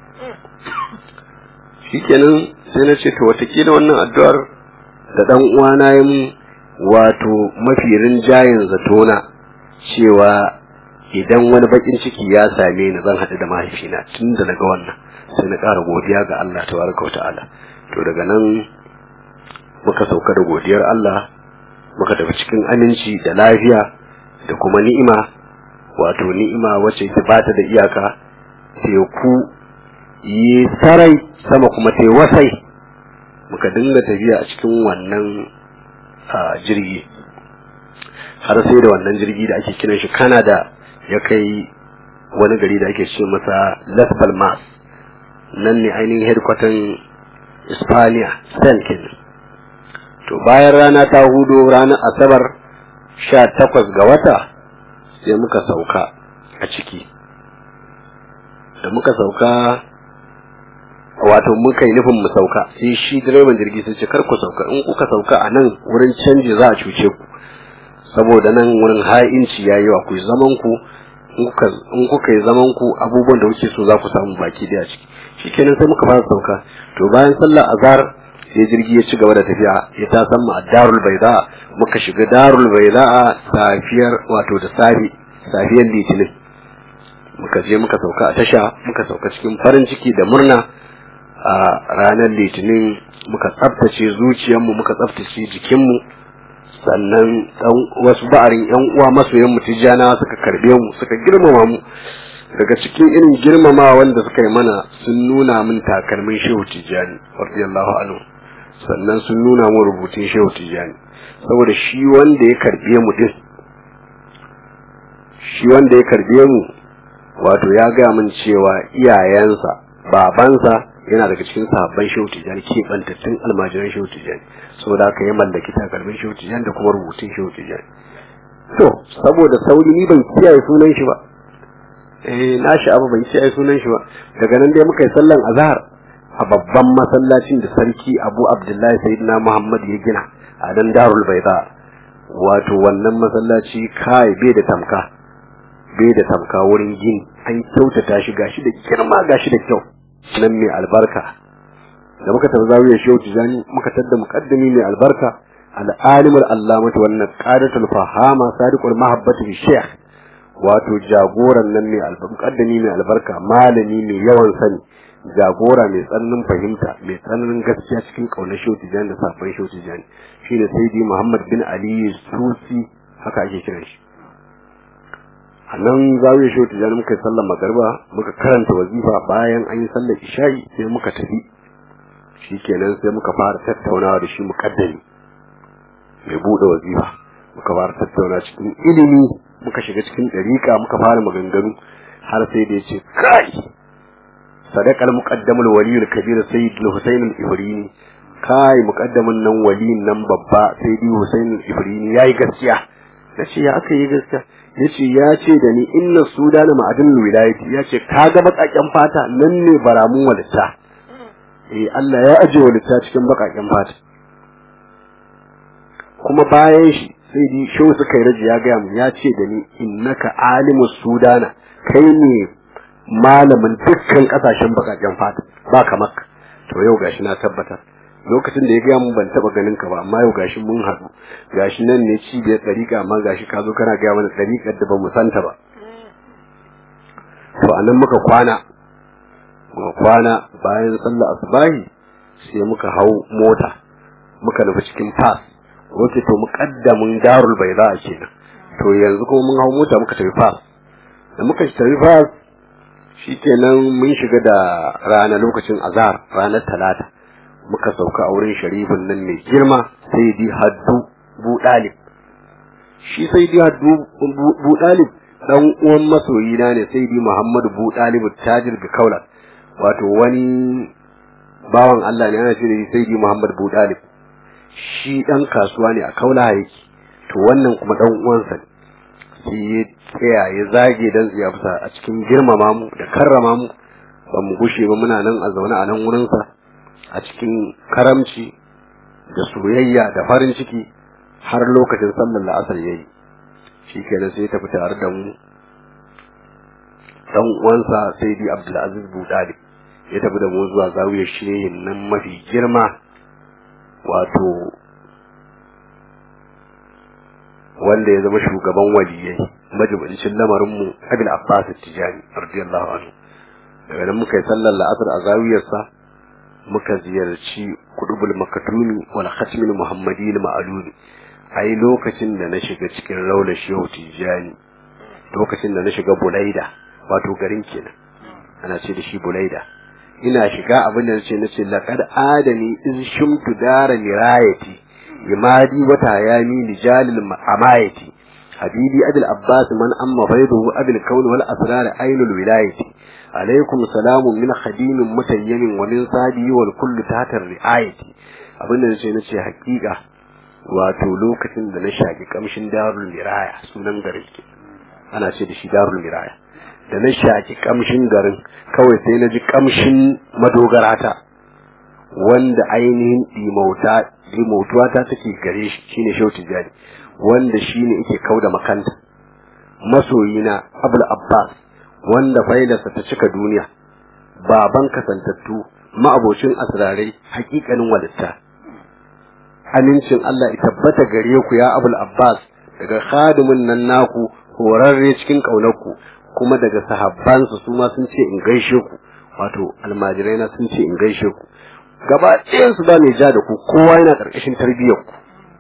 shikenan sai na ce to watakila wannan addu'ar da dan uwana ya mun wato mafi rinjayen zatona cewa idan wani bakin ciki ya same ni zan haɗu da mahaifina tun da naga wannan sai na ƙara godiya ga Allah tabaraka wata'ala to daga nan muka sauka da godiyar Allah muka tafi cikin aminci da lafiya da kuma ni'ima wato ni'ima wacce ta bata da iyaka teku yi sarai sama kuma ta wasai muka dinga tafiya a cikin wannan jirgi har sai da wannan jirgi da ake kiran shi Canada ya kai wani gari da ake ce masa Las Palmas nan ne ainihin headquarter Hispania Spain kenan to bayan rana ta hudo ranar Asabar sha takwas ga wata sai muka sauka a ciki da muka sauka wato muka yi nufin mu sauka sai shi direban jirgi sai ce kar ku sauka in kuka sauka a nan wurin canji za a cuce ku saboda nan wurin ha'inci yayi wa ku zaman ku in kuka yi zaman ku abubuwan da kuke so za ku samu baki daya ciki shikenan sai muka fara sauka to bayan sallar azhar sai jirgi ya ci gaba da tafiya ya ta san mu a darul baida muka shiga darul baida safiyar wato da safi safiyar litinin muka je muka sauka a tasha muka sauka cikin farin ciki da murna a ranar litinin muka tsaftace zuciyarmu muka tsaftace jikinmu sannan dan wasu ba'arin yan uwa masoyan mu tijjana suka karbe mu suka girmama mu daga cikin irin girmama wanda suka yi mana sun nuna min takalmin shehu tijjani radiyallahu anhu sannan sun nuna min rubutun shehu tijjani saboda shi wanda ya karbe mu din shi wanda ya karbe mu wato ya ga min cewa iyayensa babansa yana daga cikin sahabban shehu tijjani ke bantattun almajiran shehu tijjani saboda haka ya mallaki takalmin shehu tijjani da kuma rubutun shehu tijjani to saboda sauri ni ban kiyaye sunan shi ba eh na shi abu ban kiyaye sunan shi ba daga nan dai muka yi sallan azhar a babban masallacin da sarki Abu Abdullahi Sayyidina Muhammad ya gina a dan Darul Baida wato wannan masallaci kai bai da tamka bai da tamka wurin gini an kyautata shi gashi da girma gashi da kyau nan mai albarka da muka tafi zawiyar shehu tijani muka tadda muqaddami mai albarka al-alim al-allamah wannan qadatul fahama sadiqul mahabbati bi sheikh wato jagoran nan mai albarka muqaddami mai albarka malami mai yawan sani jagora mai tsananin fahimta mai tsananin gaskiya cikin kaunar shehu tijani da safan shehu tijani shine sayyidi muhammad bin ali susi haka ake kiran shi a nan zawiyar shehu tijani muka yi sallar magarba muka karanta wazifa bayan an yi sallar isha'i sai muka tafi shikenan sai muka fara tattaunawa da shi mukaddami mai bude wazifa muka fara tattauna cikin ilimi muka shiga cikin dariƙa muka fara maganganu har sai da yace kai sadaqal muqaddamul waliyul kabir sayyidul husayn al-ifrini kai muqaddamin nan waliyin nan babba sayyidi husayn al-ifrini yayi gaskiya nace ya aka yi gaskiya yace ya ce da ni inna sudana ma'adin wilayati yace kaga bakaken fata nan ne baramun walitta eh Allah ya aje walitta cikin bakaken fata kuma bayan shi sai di shau suka yi raji ya gaya mu ya ce da ni innaka alimu sudana kai ne malamin dukkan kasashen bakaken fata ba kamar to yau gashi na tabbatar lokacin da ya gaya mun ban taba ganin ka ba amma yau gashi mun haɗu gashi nan ne cibiyar ɗariƙa amma gashi ka zo kana gaya mana ɗariƙar da ba mu santa ba to anan muka kwana muka kwana bayan sallar asubahi sai muka hau mota muka nufi cikin pass wace to muqaddamin darul bayda kenan to yanzu kuma mun hau mota muka tafi pass da muka tafi pass shikenan mun shiga da rana lokacin azhar ranar talata muka sauka a wurin sharifin nan mai girma sai di haddu bu dalib shi sai di haddu bu dalib dan uwan masoyi na ne sai di muhammadu bu dalib tajir ga kaula wato wani bawan Allah ne ana ce da sai di muhammadu bu dalib shi dan kasuwa ne a kaula yake to wannan kuma dan uwansa ne sai ya tsaya ya zage dan tsiyafsa a cikin girmama mu da karrama mu ba mu gushe ba muna nan a zaune a nan wurinsa a cikin karamci da soyayya da farin ciki har lokacin sallar la'asar ya yi shi kenan sai ya tafi tare da mu dan uwansa sai di abdulaziz budali ya tafi da mu zuwa zawiyar shehin nan mafi girma wato wanda ya zama shugaban waliyai majibincin lamarinmu abil abbas tijani radiyallahu anhu daga nan muka yi sallar la'asar a zawiyarsa muka ziyarci kudubul makatumi wal khatmil muhammadi ma'aluni ai lokacin da na shiga cikin raular shehu tijani lokacin da na shiga bulaida wato garin kenan ana ce da shi bulaida ina shiga abin da nace nace laqad adani iz shumtu dara mirayati imadi wata yami lijalil amayati habibi abul abbas man amma fayduhu abul kawn wal asrar ainul wilayati alaikum salamun min khadimin mutayyimin wa min sadi wal kullu tahta riayati abin da nace nace hakika wato lokacin da na shaki kamshin darul miraya sunan garin ana ce da shi darul miraya da na shaki kamshin garin kawai sai na ji kamshin madogarata wanda ainihin dimauta dimautuwa ta take gare shi shine shautin jari wanda shine yake kauda makanta masoyina abul abbas wanda failarsa ta cika duniya baban kasantattu ma'abocin asrarai hakikanin walitta amincin Allah ya tabbata gare ku ya abul abbas daga khadimin nan naku horarre cikin ƙaunarku kuma daga sahabbansa su ma sun ce in gaishe ku wato almajirai na sun ce in gaishe ku gaba ɗayansu ba mai ja da ku kowa yana ƙarƙashin tarbiyyar ku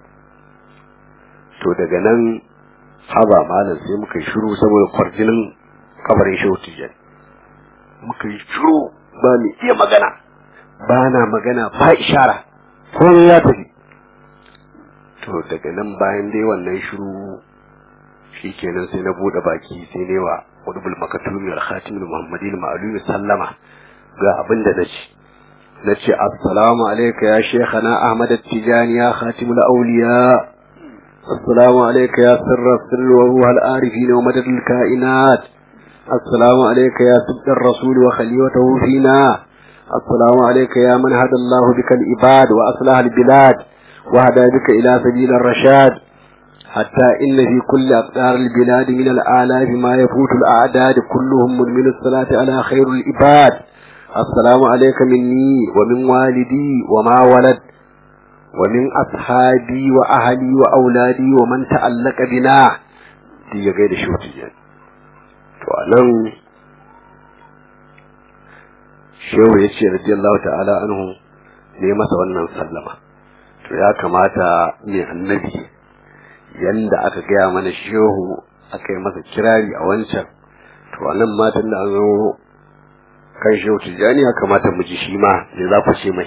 to daga nan haba malam sai muka yi shiru saboda kwarjinin kabarin shehu tijjani muka yi shiru ba mai iya magana ba na magana ba ishara komai ya tafi to daga nan bayan dai wannan shiru shikenan sai na bude baki sai ne wa qutbul makatumi wal khatimul muhammadin ma'lumi sallama ga abin da nace nace assalamu alayka ya shaykhana ahmad at-tijani ya khatimul awliya assalamu alayka ya sirra sirr wa ruh al-arifin wa madad al-kainat assalamu alayka ya sibt ar-rasul wa khalifatuhu fina assalamu alayka ya man hada Allah bika al-ibad wa aslaha al-bilad وهدى بك إلى سبيل الرشاد حتى إن في كل أقدار البلاد من الآلاف ما يفوت الأعداد كلهم من الصلاة على خير الإباد السلام عليك مني ومن والدي وما ولد ومن أصحابي وأهلي وأولادي ومن تعلق بنا دي غير شوتي وأنا shehu ya ce radiyallahu ta'ala anhu ne masa wannan sallama to ya kamata ne annabi yanda aka gaya mana shehu aka yi masa kirari a wancan to wannan matan da an zo kan shehu tijjani ya kamata mu ji shi ma ne za ku ce mai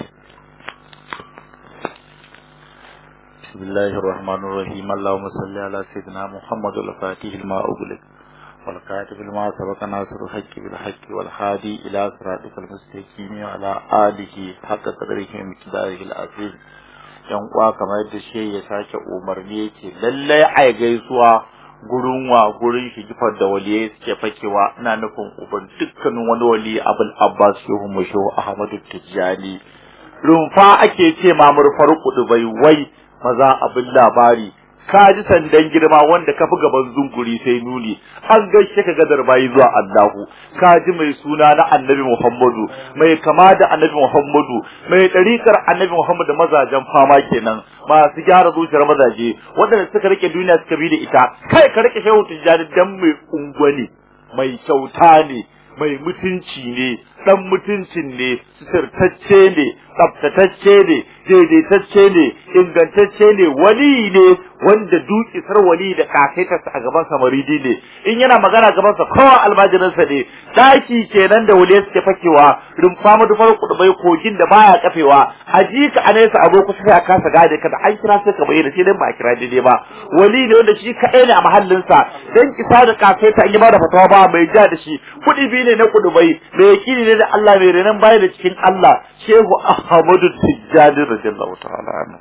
بسم الله الرحمن الرحيم اللهم صل على سيدنا محمد الفاتح الماء أغلق والكاتب الماء سبق ناصر الحق بالحق والهادي إلى صراطك المستقيم وعلى آله حق قدره ومقداره العظيم yan uwa kamar yadda shi ya sake umarni yake lallai ai gaisuwa gurin wa gurin shi gifar da waliyai suke fakewa ina nufin uban dukkanin wani wali abul abbas shehu mushehu ahmadu tijjani rumfa ake ce ma murfar kudu bai wai maza abin labari ka ji sandan girma wanda ka fi gaban zunguri sai nuni an gaishe ka gadar bayi zuwa Allahu ka ji mai suna na annabi Muhammadu mai kama da annabi Muhammadu mai ɗarikar annabi Muhammadu mazajen fama kenan masu gyara zuciyar mazaje waɗanda suka rike duniya suka bi da ita kai ka rike shehu tijjani dan mai ungwani mai kyauta ne mai mutunci ne dan mutuncin ne sirtacce ne tsaftatacce ne daidaitacce ne ingantacce ne wali ne wanda dukisar wali da kakaitarsa a gaban sa maridi ne in yana magana gaban sa kowa almajirinsa ne daki kenan da wali suke fakewa rumfa madufar kudubai kogin da baya kafewa a ji ka a nesa a zo kusa sai a kasa gane ka da an kira sai ka bayyana sai dan ba a kira daidai ba wali ne wanda shi kaɗai ne a mahallinsa dan kisa da kakaita an yi ba da fatawa ba mai ja da shi kuɗi biyu ne na kudubai mai yakini ne da Allah mai renan baya da cikin Allah Shehu Ahmadu Tijjani radiyallahu ta'ala anhu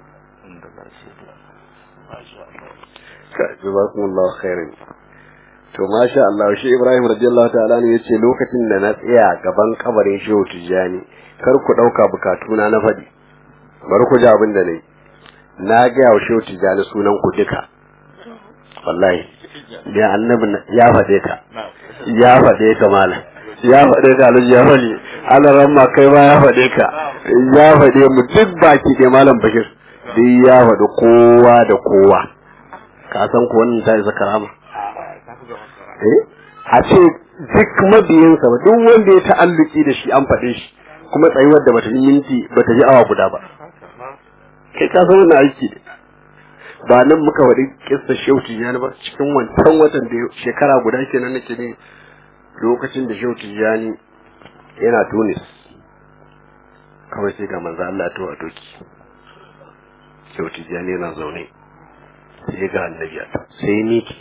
jazakumullahu khairan to masha Allah shi Ibrahim radiyallahu ta'ala ne yace lokacin da na tsaya gaban kabarin Shehu Tijjani kar ku dauka bukatuna na fadi bari ku ji abin da nayi na ga wa Shehu Tijjani sunan ku duka wallahi ya annabi ya fade ka ya fade ka malam ya fade ka alhaji ya fade Allah ramma kai ba ya fade ka ya fade mu duk baki da malam Bashir duk ya fade kowa da kowa ka san ko wannan ta isa karama eh a ce duk mabiyinsa ba duk wanda ya ta'alluki da shi an faɗe shi kuma tsayuwar da bata yi minti bata yi awa guda ba kai ka san wannan aiki ne ba nan muka faɗi kissa shehu tijjani ba cikin wancan watan da shekara guda kenan nake ne lokacin da shehu tijjani yana tunis kawai sai ga manzo Allah to a doki shehu tijjani yana zaune sai ga annabi sai miki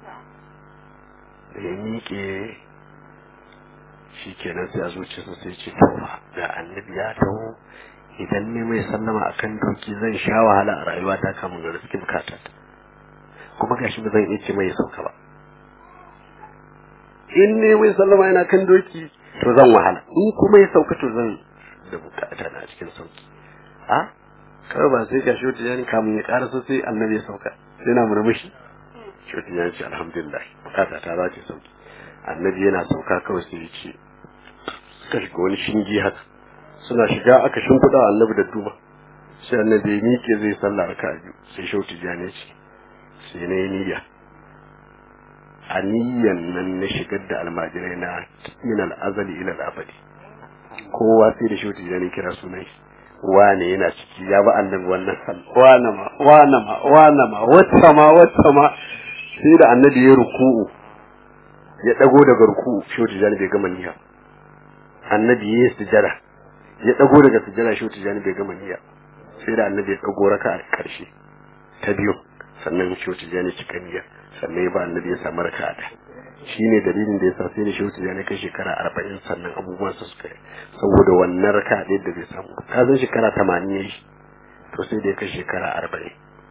da ya miƙe shi kenan sai a zuciyarsa sai ce to ga annabi ya taho idan ne mai sallama akan doki zan sha wahala a rayuwata kamun ga riski bukata kuma gashi ba zan iya ce mai sauka ba in ne mai sallama yana kan doki to zan wahala in kuma ya sauka to zan da bukata na cikin sauki a kawai ba sai gashi wata yani kamun ya karasa sai annabi ya sauka sai na murmushi shehu ya ce alhamdulillah bukata ta za ta sauki annabi yana sauka kawai sai ya ce suka shiga wani shinge haka suna shiga aka shimfiɗa annabi da duma sai annabi ya miƙe zai sallah raka biyu sai shehu tijjani ce sai na yi niyya a niyyan nan na shigar da almajirai na min al'azali ila al'abadi kowa sai da shehu tijjani kira sunan shi wane yana ciki ya ba annabi wannan sal wane ma wane ma wane ma wata ma wata ma sai da annabi ya ruku'u ya dago daga ruku'u shehu tijjani bai gama niyya annabi ya sujada ya dago daga sujada shehu tijjani bai gama niyya sai da annabi ya dago raka a karshe ta biyu sannan shehu tijjani cika niyya sannan ya ba annabi ya samu raka ta shine dalilin da yasa sai da shehu tijjani kai shekara arba'in sannan abubuwan su suka yi saboda wannan raka ɗaya da bai samu ka san shekara tamanin ya yi to sai da ya kai shekara arba'in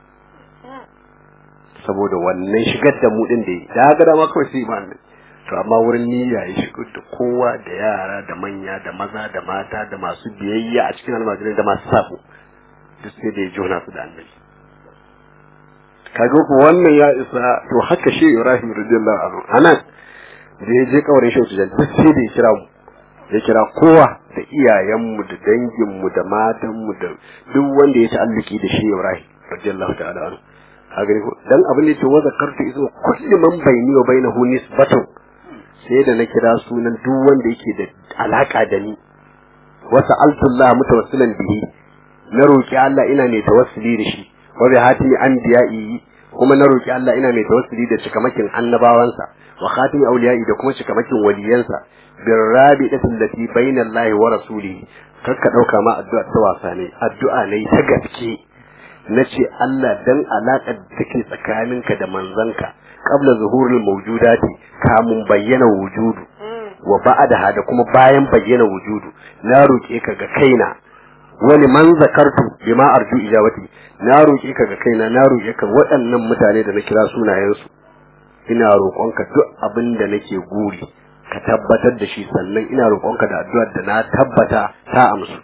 saboda wannan shigar da mu din da yi da ga dama kawai sai ba annabi to amma wurin niyya ya shigar da kowa da yara da manya da maza da mata da masu biyayya a cikin almajirai da masu sabo duk sai da ya jona su da annabi kaga ko wannan ya isa to haka shi Ibrahim radiyallahu anhu anan da ya je kawarin shi tujan duk sai da ya kira mu ya kira kowa da iyayenmu da danginmu da matanmu da duk wanda ya ta'alluki da shi Ibrahim radiyallahu ta'ala anhu kaga ko dan abin da yake wa zakartu izo kullu man bayni wa bainahu nisbatun sai da na kira sunan duk wanda yake da alaka da ni wa sa'altullah mutawassilan bihi na roki Allah ina mai tawassuli da shi wa bi hatimi anbiya'i kuma na roki Allah ina mai tawassuli da cikamakin annabawansa wa khatimi awliya'i da kuma cikamakin waliyansa bir rabidati allati bayna Allah wa rasulihi kakka dauka ma addu'a ta wasa ne addu'a ne ta gaske nace Allah dan alaƙar da take tsakaninka da manzanka qabla zuhuril mawjudati kamun bayyana wujudu wa ba'daha da kuma bayan bayyana wujudu na roke ka ga kaina wani man zakartu bima arju ijabati na roƙe ka ga kaina na roƙe ka waɗannan mutane da na kira sunayensu ina roƙonka duk abin da nake guri ka tabbatar da shi sannan ina roƙonka da addu'ar da na tabbata ta amsu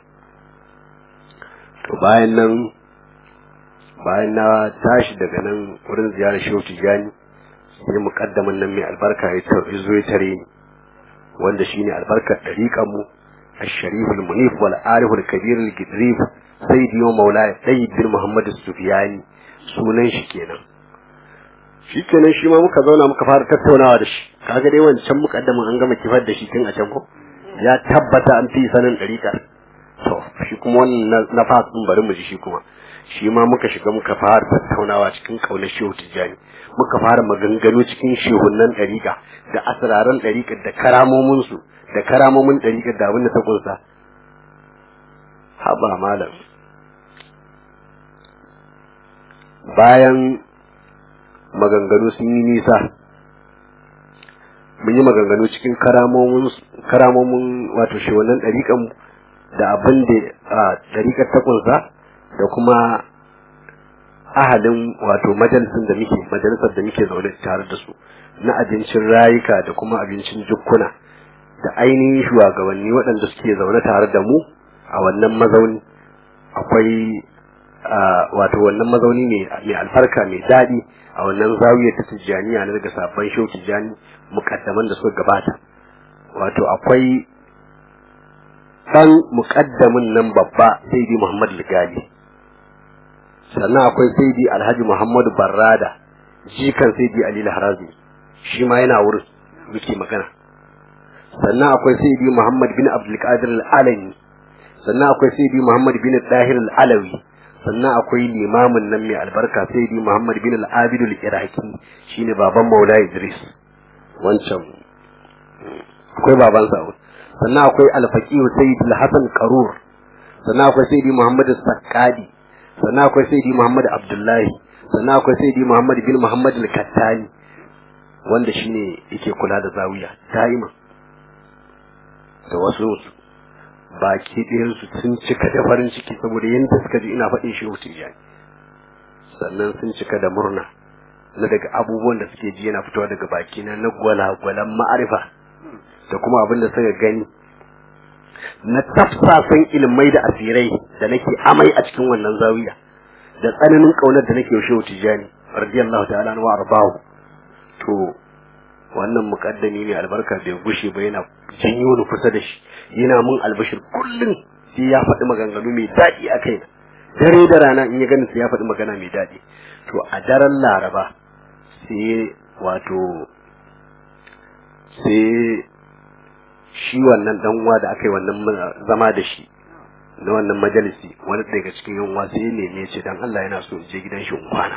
to bayan nan bayan na tashi daga nan wurin ziyarar shehu tijani sai muƙaddamin nan mai albarka ya zo ya tare ni wanda shine albarkar ɗariƙan mu الشريف المنيف والعارف الكبير الجدريف سيدي ومولاي سيد بن محمد السفياني sunan shi kenan shi kenan shi ma muka zauna muka fara tattaunawa da shi kaga dai wancan mukaddamin an gama kifar da shi tun a can ko ya tabbata an fi sanin ɗariƙar to shi kuma wannan na fasin bari mu ji shi kuma shi ma muka shiga muka fara tattaunawa cikin ƙaunar shehu tijjani muka fara maganganu cikin shehunan ɗariƙa da asiraran ɗariƙar da karamominsu da karamomin ɗariƙar da abin da ta kunsa haɓa malam bayan maganganu sun yi nisa mun yi maganganu cikin karamomin wato shehunan ɗariƙan da abin da ɗariƙar ta kunsa da kuma ahalin wato majalisin da muke majalisar da muke zaune tare da su na abincin rayuka da kuma abincin jukkuna da ainihin shugabanni waɗanda suke zaune tare da mu a wannan mazauni akwai wato wannan mazauni mai alfarka mai daɗi a wannan zawiyar ta tijjaniya na daga sabon shau tijjani mukaddaman da suka gabata wato akwai ɗan mukaddamin nan babba sai dai muhammad ligali sannan akwai saidi alhaji muhammadu barrada jikan saidi ali harazi shi ma yana wurin muke magana sannan akwai saidi muhammad bin abdulkadir al'alami sannan akwai saidi muhammad bin dahir al'alawi sannan akwai limamin nan mai albarka saidi muhammad bin al'abidu al'iraki shine baban maula idris wancan akwai babansa sannan akwai alfaqihu saidi al-hasan qarur sannan akwai saidi muhammad sakkadi sannan akwai saidi Muhammad Abdullahi sannan akwai saidi Muhammad bin Muhammad al-Kattani wanda shine yake kula da zawiya daima da wasu baki ɗayan su sun cika da farin ciki saboda yanda suka ji ina faɗin shi wuce ya sannan sun cika da murna na daga abubuwan da suke ji yana fitowa daga baki na na gwalagwalan ma'arifa da kuma abin da suka gani na tafsasan ilmai da asirai da nake amai a cikin wannan zawiya da tsananin kaunar da nake yaushe tijani radiyallahu ta'ala wa arbahu to wannan mukaddami ne albarka bai gushe ba yana janyo ni kusa da shi yana mun albashir kullum sai ya faɗi maganganu mai daɗi a kai dare da rana in ya gani sai ya faɗi magana mai daɗi to a daren laraba sai wato sai shi wannan dan uwa da aka yi wannan zama da shi na wannan majalisi wani daga cikin yan uwa sai ne ne ce dan Allah yana so in je gidan shi in kwana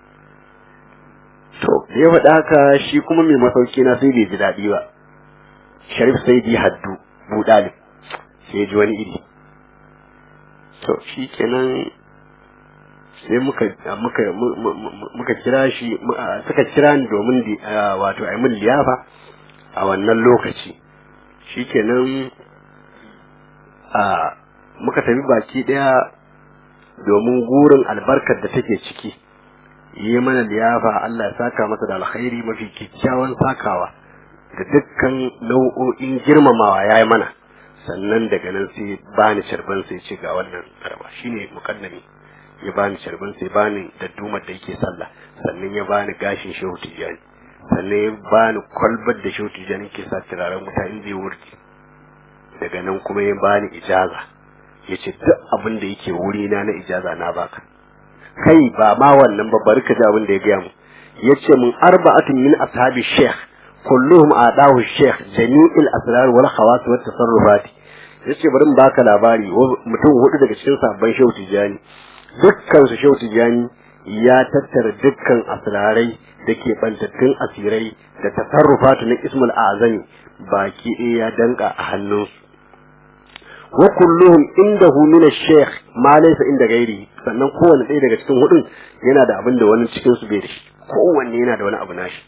to da ya faɗa haka shi kuma mai masauki na sai bai ji daɗi ba sharif sai di haddu budalib sai ji wani iri to shi kenan sai muka muka muka kira shi suka kira ni domin wato a min liyafa a wannan lokaci shikenan a muka tafi baki daya domin gurin albarkar da take ciki yi mana liyafa Allah ya saka masa da alkhairi mafi kyakkyawan sakawa da dukkan nau'o'in girmamawa ya yi mana sannan daga nan sai bani sharban sai ce ga wannan karba shine mukaddami ya bani sharban sai bani da dumar da yake sallah sannan ya bani gashin shehu tijani sannan ya bani kwalbar da shehu tijani ke sa turaren wuta in zai wurci daga nan kuma ya bani ijaza ya ce duk abin da yake wuri na na ijaza na baka kai ba ma wannan ba bari ka ji abin da ya gaya mu ya ce mun arba'atun min ashabi sheikh kulluhum adahu sheikh jami'il asrar wal khawas wat tasarrufat yace bari mu baka labari mutum hudu daga cikin sabban shehu tijani dukkan su shehu tijani ya tattara dukkan asrarai da ke bantattun asirai da tasarrufatu na ismul azami baki ɗaya ya danka a hannunsu wa kulluhum indahu min ash-shaykh ma laysa inda gairi sannan kowanne ɗaya daga cikin hudun yana da abin da wani cikin su bai da shi kowanne yana da wani abu nashi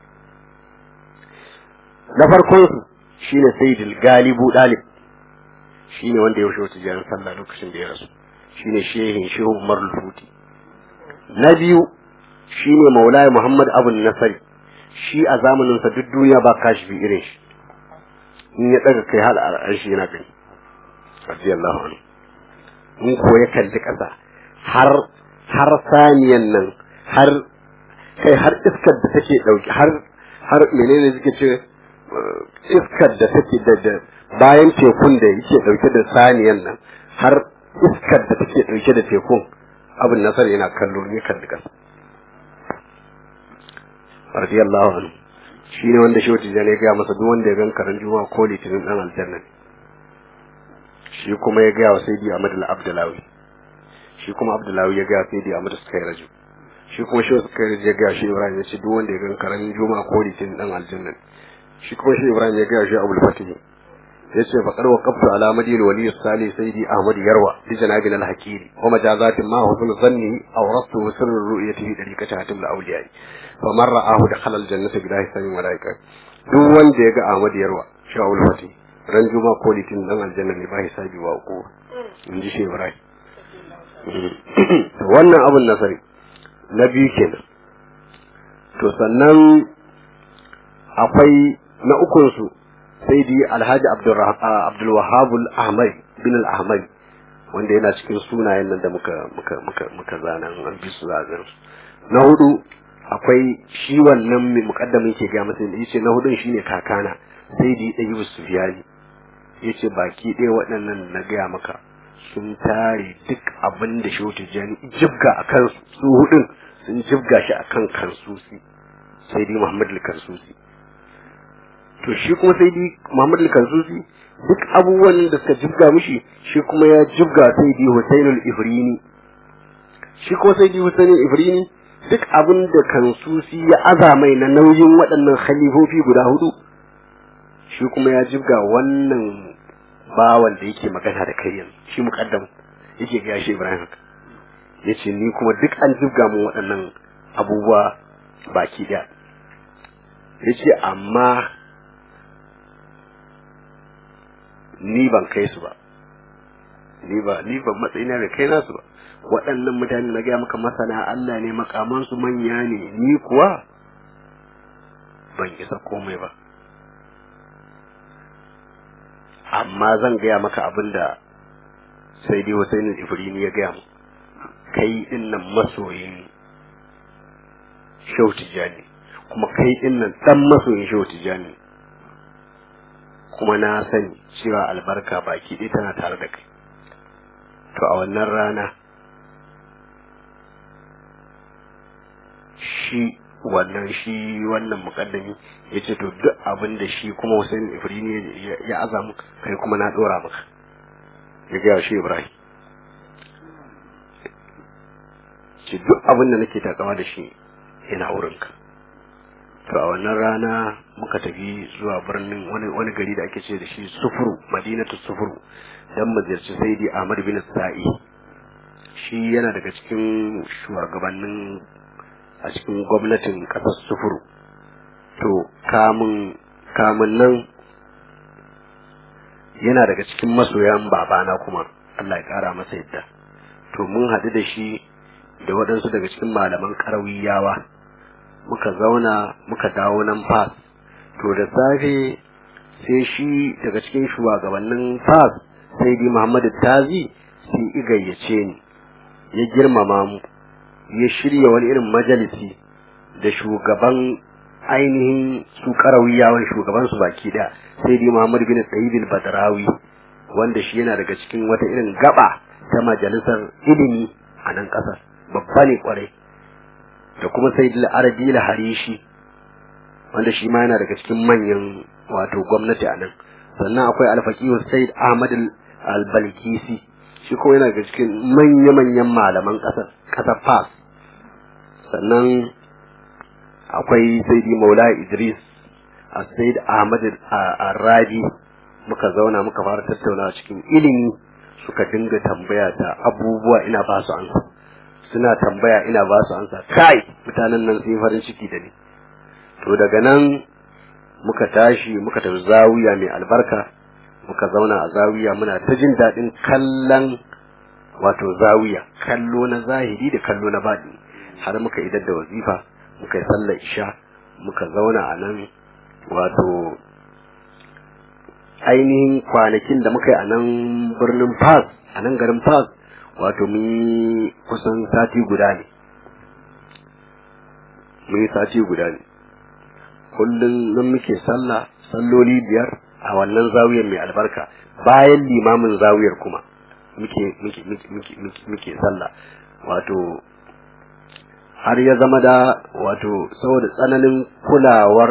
na farkon su shine sayyidul galibu dalib shine wanda ya wuce jiran sallah lokacin da ya rasu shine shehin shehu umar lufuti na biyu shine maulaya muhammad abu nasari shi a zamanin sa duk duniya ba kashi bi irin shi in ya daga kai hal arshi yana gani radiyallahu anhu in ko ya kalli kasa har har saniyan nan har kai har iskar da take dauki har har menene suke ce iskar da take da bayan tekun da yake dauke da saniyan nan har iskar da take dauke da tekun abin nasar yana kallo ne kan duka radiyallahu anhu shi ne wanda shehu tijjani ya gaya masa duk wanda ya gan karan juma'a ko litinin dan aljanna shi kuma ya gaya wa sayyidi ahmad al-abdalawi shi kuma abdalawi ya gaya sayyidi ahmad sukairaju shi kuma shehu sukairaju ya gaya shi ibrahim ya ce duk wanda ya gan karan juma'a ko litinin dan aljanna shi kuma shi ibrahim ya gaya shi abul fatih yace fa qarwa qabtu ala madin wali salih sayyidi ahmad yarwa bi janabin al hakiri wa majazatin ma husn zanni aw rastu sirr ru'yatihi dariqati hatim al awliya fa man ra'ahu dakhala al jannati bi dahi sanin malaika duk wanda ya ga ahmad yarwa shawul fati ran juma ko litin dan aljanna ne ba hisabi ba ko in ji shi ibrahim wannan abun nasari na biyu kenan to sannan akwai na ukun su sai dai alhaji abdulwahab ahmad bin al-ahmad wanda yana cikin sunayen nan da muka muka muka muka zana an bi su zagan na hudu akwai shi wannan mai mukaddamin ke ga masa yace na hudun shine kakana sai dai dai Yusuf Sufyani yace baki ɗaya waɗannan na gaya maka sun tare duk abin da Shehu Tijjani jibga akan su hudun sun jibga shi akan kansusi sai dai Muhammad al-Kansusi to shi kuma sai dai Muhammad al-Kansusi duk abubuwan da suka jibga mishi shi kuma ya jibga sai dai Husainul Ifrini shi kuma sai dai Husainul Ifrini duk abin da Kansusi ya azamai na nauyin waɗannan khalifofi guda hudu shi kuma ya jibga wannan bawan da yake magana da kai yanzu shi muqaddam yake ga shi Ibrahim yace ni kuma duk an jibga mu waɗannan abubuwa baki ɗaya yace amma ni ban kai su ba ni ba ni ban matsayina da kai nasu ba waɗannan mutane na gaya maka masana Allah ne makaman su manya ne ni kuwa ban isa komai ba amma zan gaya maka abin da sai dai Hussein Ifrini ya gaya mu kai din nan masoyin Shehu Tijjani kuma kai din nan dan masoyin shehu tijani kuma na sani cewa albarka baki ɗaya tana tare da kai to a wannan rana shi wannan shi wannan mukaddami ya ce to duk abin da shi kuma Hussein Ibrahim ya azamu kai kuma na dora maka ya gaya shi Ibrahim ce duk abin da nake takawa da shi yana wurinka to a wannan rana muka tafi zuwa birnin wani wani gari da ake ce da shi sufuru madinatu sufuru dan mu ziyarci saidi Ahmad bin Sa'i shi yana daga cikin shugabannin a cikin gwamnatin kasar sufuru to kamun kamun nan yana daga cikin masoyan babana kuma Allah ya kara masa yadda to mun haɗu da shi da waɗansu daga cikin malaman ƙarawiyawa muka zauna muka dawo nan fas to da safe sai shi daga cikin shugabannin fas sai di muhammadu tazi sai i gayyace ni ya girmama mu ya shirya wani irin majalisi da shugaban ainihin su karawiyawan shugaban su baki da sai di muhammadu bin sayyidul badrawi wanda shi yana daga cikin wata irin gaba ta majalisar ilimi a nan kasar babba ne kwarai da kuma sayyidul arabi harishi wanda shi ma yana daga cikin manyan wato gwamnati a nan sannan akwai alfaqihu sayyid ahmad al-balkisi shi kuma yana daga cikin manya-manyan malaman kasar kasar fas sannan akwai sayyidi maula idris a sayyid ahmad al-rabi muka zauna muka fara tattaunawa cikin ilimi suka dinga tambaya ta abubuwa ina ba su ansa suna tambaya ina ba su ansa kai mutanen nan sun yi farin ciki da ni to daga nan muka tashi muka tafi zawiya mai albarka muka zauna a zawiya muna ta jin daɗin kallon wato zawiya kallo na zahiri da kallo na baɗi har muka idar da wazifa muka yi sallar isha muka zauna a nan wato ainihin kwanakin da muka yi a nan birnin fas a nan garin fas wato mun yi kusan sati guda ne mun yi sati guda ne kullum nan muke sallah salloli biyar a wannan zawiyar mai albarka bayan limamin zawiyar kuma muke muke muke muke muke sallah wato har ya zama da wato saboda tsananin kulawar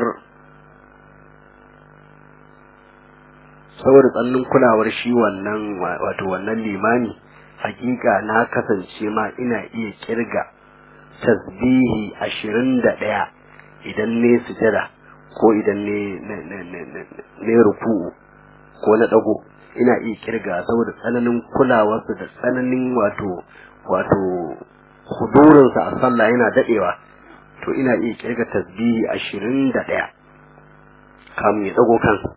saboda tsananin kulawar shi wannan wato wannan limami hakika na kasance ma ina iya kirga tasbihi ashirin da ɗaya idan ne sujada ko idan ne ne ruku'u ko na ɗago ina iya kirga saboda tsananin kulawarsa da tsananin wato wato hudurinsa a sallah yana daɗewa to ina iya kirga tasbihi ashirin da ɗaya kamun ya ɗago kansa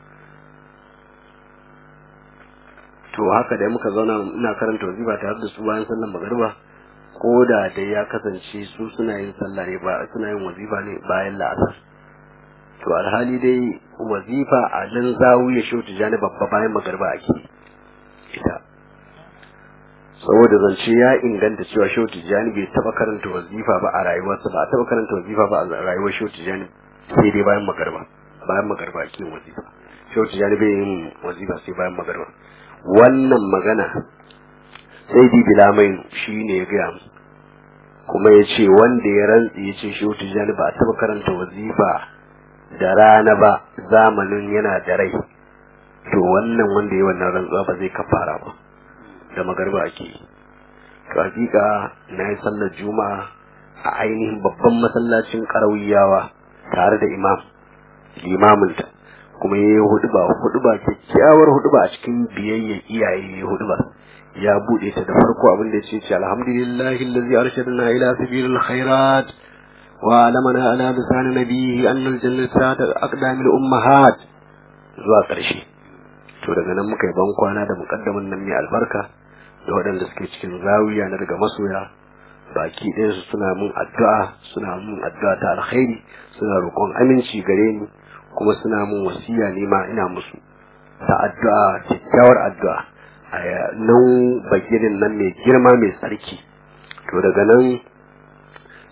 to haka da muka zauna ina karanta wazifa tare da su bayan sallar magariba ko da dai ya kasance su suna yin sallah ne ba suna yin wazifa ne bayan la'asar to alhali dai wazifa a nan zawiya shi tijani babba bayan magariba ake ita saboda zance ya inganta cewa shehu tijjani bai taba karanta wazifa ba a rayuwarsa ba a taba karanta wazifa ba a rayuwar shehu tijjani sai dai bayan magarba bayan magarba ake yin wazifa shehu tijjani bai yin wazifa sai bayan magarba wannan magana sai di bilamai shi ne ya gaya mu kuma ya ce wanda ya rantsi ya ce shehu tijjani ba a taba karanta wazifa da rana ba zamanin yana da rai to wannan wanda ya wannan rantsuwa ba zai kafara ba da magarba ake yi to hakika na yi sallar juma'a a ainihin babban masallacin karawiyawa tare da imam limaminta kuma ya yi huduba huduba kyakkyawar huduba a cikin biyayya iyaye ya huduba ya bude ta da farko abin da ya ce alhamdulillahi allazi arshadana ila sabilil khairat wa alamana ala lisan nabiyhi annal jannata aqdamil ummahat zuwa ƙarshe to daga nan muka yi ban kwana da muƙaddamin nan mai albarka da waɗanda suke cikin zawiya na daga masoya baki ɗaya su suna mun addu'a suna mun addu'a ta alkhairi suna roƙon aminci gare ni kuma suna mun wasiya ne ma ina musu ta addu'a kyakkyawar addu'a a nan bagirin nan mai girma mai tsarki to daga nan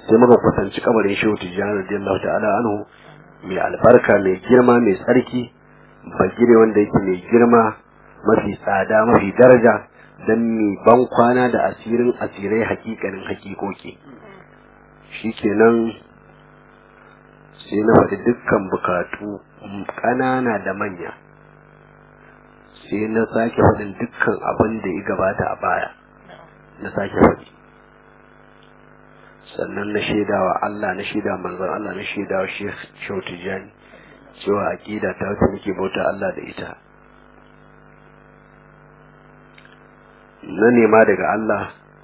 sai muka kusanci kabarin shehu tijjani radiyallahu ta'ala anhu mai albarka mai girma mai tsarki bagire wanda yake mai girma mafi tsada mafi daraja don mai ban kwana da asirin asirai hakikanin hakikoki shikenan sai na faɗi dukkan bukatu ƙanana da manya sai na sake faɗin dukkan abin da ya gabata a baya na sake faɗi sannan na shaidawa Allah na shaida manzon Allah na shaidawa Sheikh Shautijani cewa aqida ta wata muke bauta Allah da ita na nema daga Allah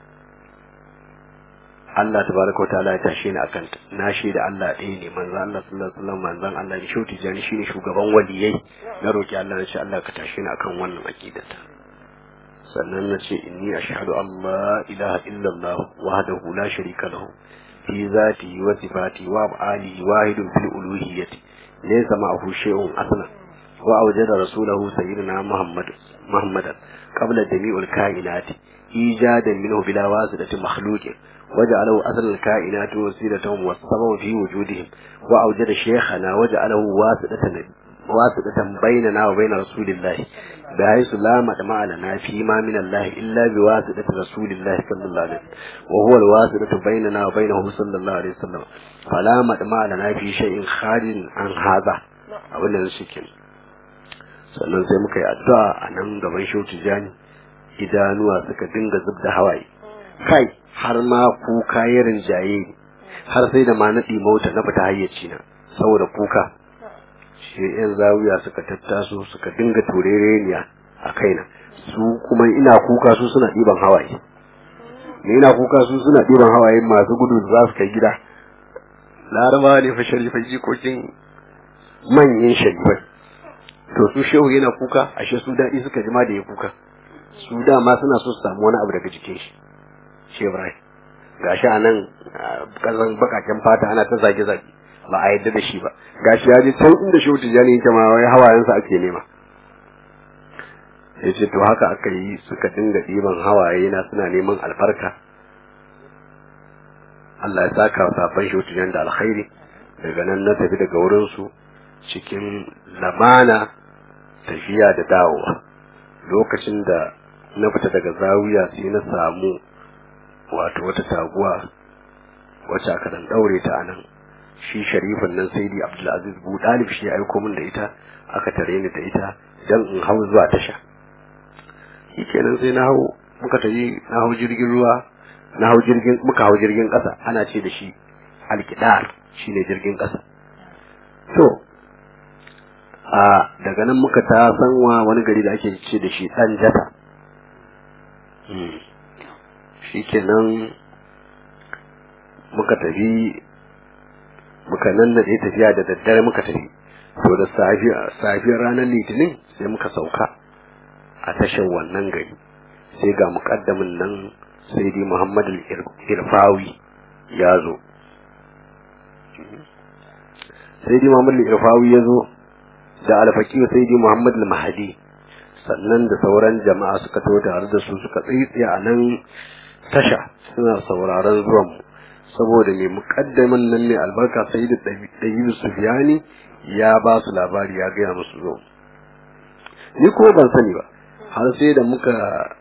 Allah tabaraka wa ta'ala ya tashe ni akan na shaida Allah ɗaya ne manzon Allah sallallahu alaihi wasallam manzon Allah ne Shautijani shine shugaban waliyai na roki Allah na ce Allah ka tashe ni akan wannan aqidata sannan na ce inni ashhadu an la ilaha illallah wahdahu la sharika lahu fi zatihi wa sifatihi wa af'alihi wahidun fil uluhiyyati laysa ma'ahu shay'un aslan wa awjada rasulahu sayyidina muhammad muhammadan qabla jami'il kainati ijadan minhu bila wasitati makhluqin وجعله أصل الكائنات وسيلتهم والسبب في وجودهم وأوجد شيخنا وجعله واسطة واسطة بيننا وبين رسول الله بحيث لا مطمع لنا فيما من الله إلا بواسطة رسول الله صلى الله عليه وسلم وهو الواسطة بيننا وبينه صلى الله عليه وسلم فلا مطمع لنا في شيء خارج عن هذا abin da shi ke sannan sai muka yi addu'a a nan gaban shehu tijjani idanuwa suka dinga zub da hawaye kai har ma kuka ya rinjaye har sai da ma na mota na fita hayyaci na saboda kuka shi yan zawiya suka tattaso suka dinga turereniya a kaina su kuma ina kuka su suna ɗiban hawaye ne ina kuka su suna ɗiban hawaye masu gudu za su kai gida laraba ne fa sharifai jikokin manyan sharifai to su shehu yana kuka ashe su daɗi suka jima da ya kuka su dama suna so su samu wani abu daga jikin shi shi ibrahim gashi a nan kazan bakaken fata ana ta zage-zage ba a yadda da shi ba gashi ya je can inda shehu tijjani yake ma wai hawayensa ake nema ya ce to haka aka yi suka dinga ɗiban hawaye na suna neman albarka Allah ya saka wa safan shehu tijjani da alkhairi daga nan na tafi daga wurinsu cikin lamana tafiya da dawowa lokacin da na fita daga zawiya sai na samu wato wata taguwa wacce aka dan daure ta anan shi sharifin nan sai di abdulaziz bu dalib shi ya aiko min da ita aka tare ni da ita dan in hau zuwa tasha shikenan sai na hau muka tafi na hau jirgin ruwa na hau jirgin muka hau jirgin kasa ana ce da shi alkidar shine jirgin kasa to a daga nan muka ta sanwa wani gari da ake ce da shi dan jata shikenan muka tafi muka nan da tafiya da daddare muka tafi to da safiyar ranar litinin sai muka sauka a tashar wannan gari sai ga mukaddamin nan sai dai muhammad irfawi ya zo sai dai muhammad irfawi ya zo da alfaki sai dai muhammad mahadi sannan da sauran jama'a suka to tare da su suka tsitsiya a nan tasha suna sauraron zuwan mu saboda mai mukaddamin nan ne albarka sai da ɗayi sufiyani ya ba su labari ya gaya musu zo ni ko ban sani ba har sai da muka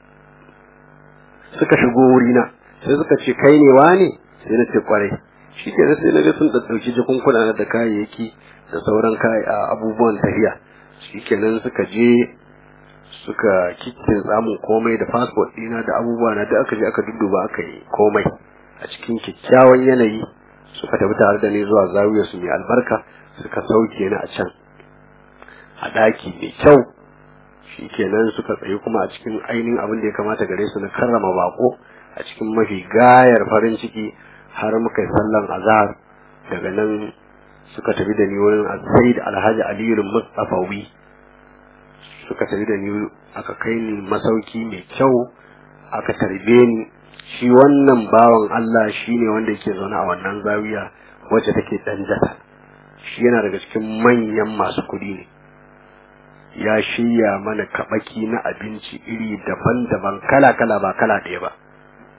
suka shigo wurina sai suka ce kai ne wane sai na ce kwarai shi ke sai na ga sun ɗauki jakunkuna da kayayyaki da sauran abubuwan tafiya shi kenan suka je suka kikkin samun komai da fasfot ɗina da abubuwa na da aka je aka dudduba aka yi komai a cikin kyakkyawan yanayi suka tafi tare da ni zuwa zawiyar su mai albarka suka sauke ni a can a ɗaki mai kyau shikenan suka tsayi kuma a cikin ainihin abin da ya kamata gare su na karrama bako a cikin mafi gayar farin ciki har muka yi sallan azhar daga nan suka tafi da ni wurin sayyid alhaji aliyu mustafawi suka tafi da ni aka kai ni masauki mai kyau aka tarbe ni shi wannan bawan Allah shi ne wanda yake zaune a wannan zawiya wacce take danjata shi yana daga cikin manyan masu kuɗi ne ya shirya mana kabaki na abinci iri daban-daban kala-kala ba kala ɗaya ba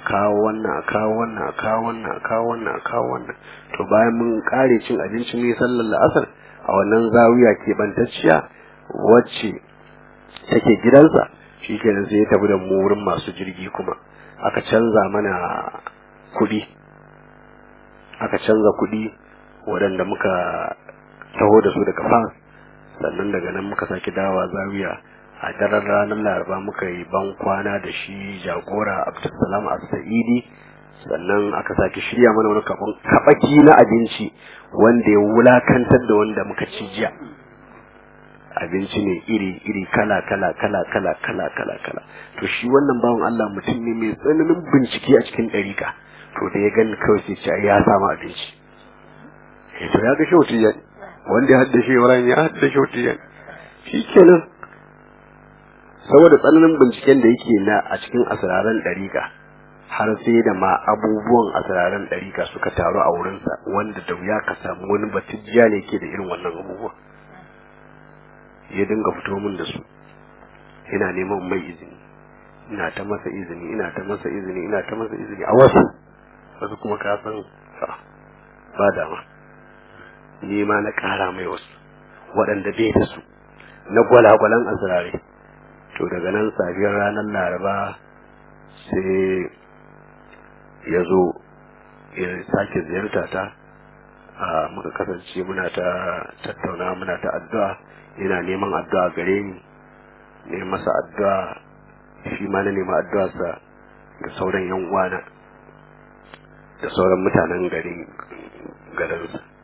kawo wannan a kawo wannan a kawo wannan a kawo wannan a kawo wannan to bayan mun kare cin abinci ne sallar la'asar a wannan zawiya keɓantacciya wacce take gidansa shi kenan sai ya tafi da mu wurin masu jirgi kuma aka canza mana kuɗi aka canza kuɗi waɗanda muka taho da su daga fas sannan daga nan muka sake dawa zawiya a daren ranar laraba muka yi ban kwana da shi jagora abdulsalam as-sa'idi sannan aka sake shirya mana wani kabaki na abinci wanda ya wulakantar da wanda muka ci jiya abinci ne iri iri kala kala kala kala kala kala kala to shi wannan bawan Allah mutum ne mai tsananin bincike a cikin ɗarika to da ya gani kawai sai ce ya samu abinci eh to ya ga shautiyan wanda ya haddace Ibrahim ya haddace shautiyan shikenan saboda tsananin binciken da yake na a cikin asiraran ɗarika har sai da ma abubuwan asiraran ɗarika suka taru a wurinsa wanda da wuya ka samu wani batijja ne ke da irin wannan abubuwan ya dinga fito min da su ina neman mai izini ina ta masa izini ina ta masa izini ina ta masa izini a wasu wasu kuma ka san ba dama ni ma na kara mai wasu waɗanda bai da su na gwalagwalan asirare to daga nan safiyar ranar laraba sai ya zo ya sake ziyarta ta a muka kasance muna ta tattauna muna ta addu'a yana neman addu'a gare ni ne masa addu'a shi ma na nema addu'arsa ga sauran yan uwana da sauran mutanen garin garinsa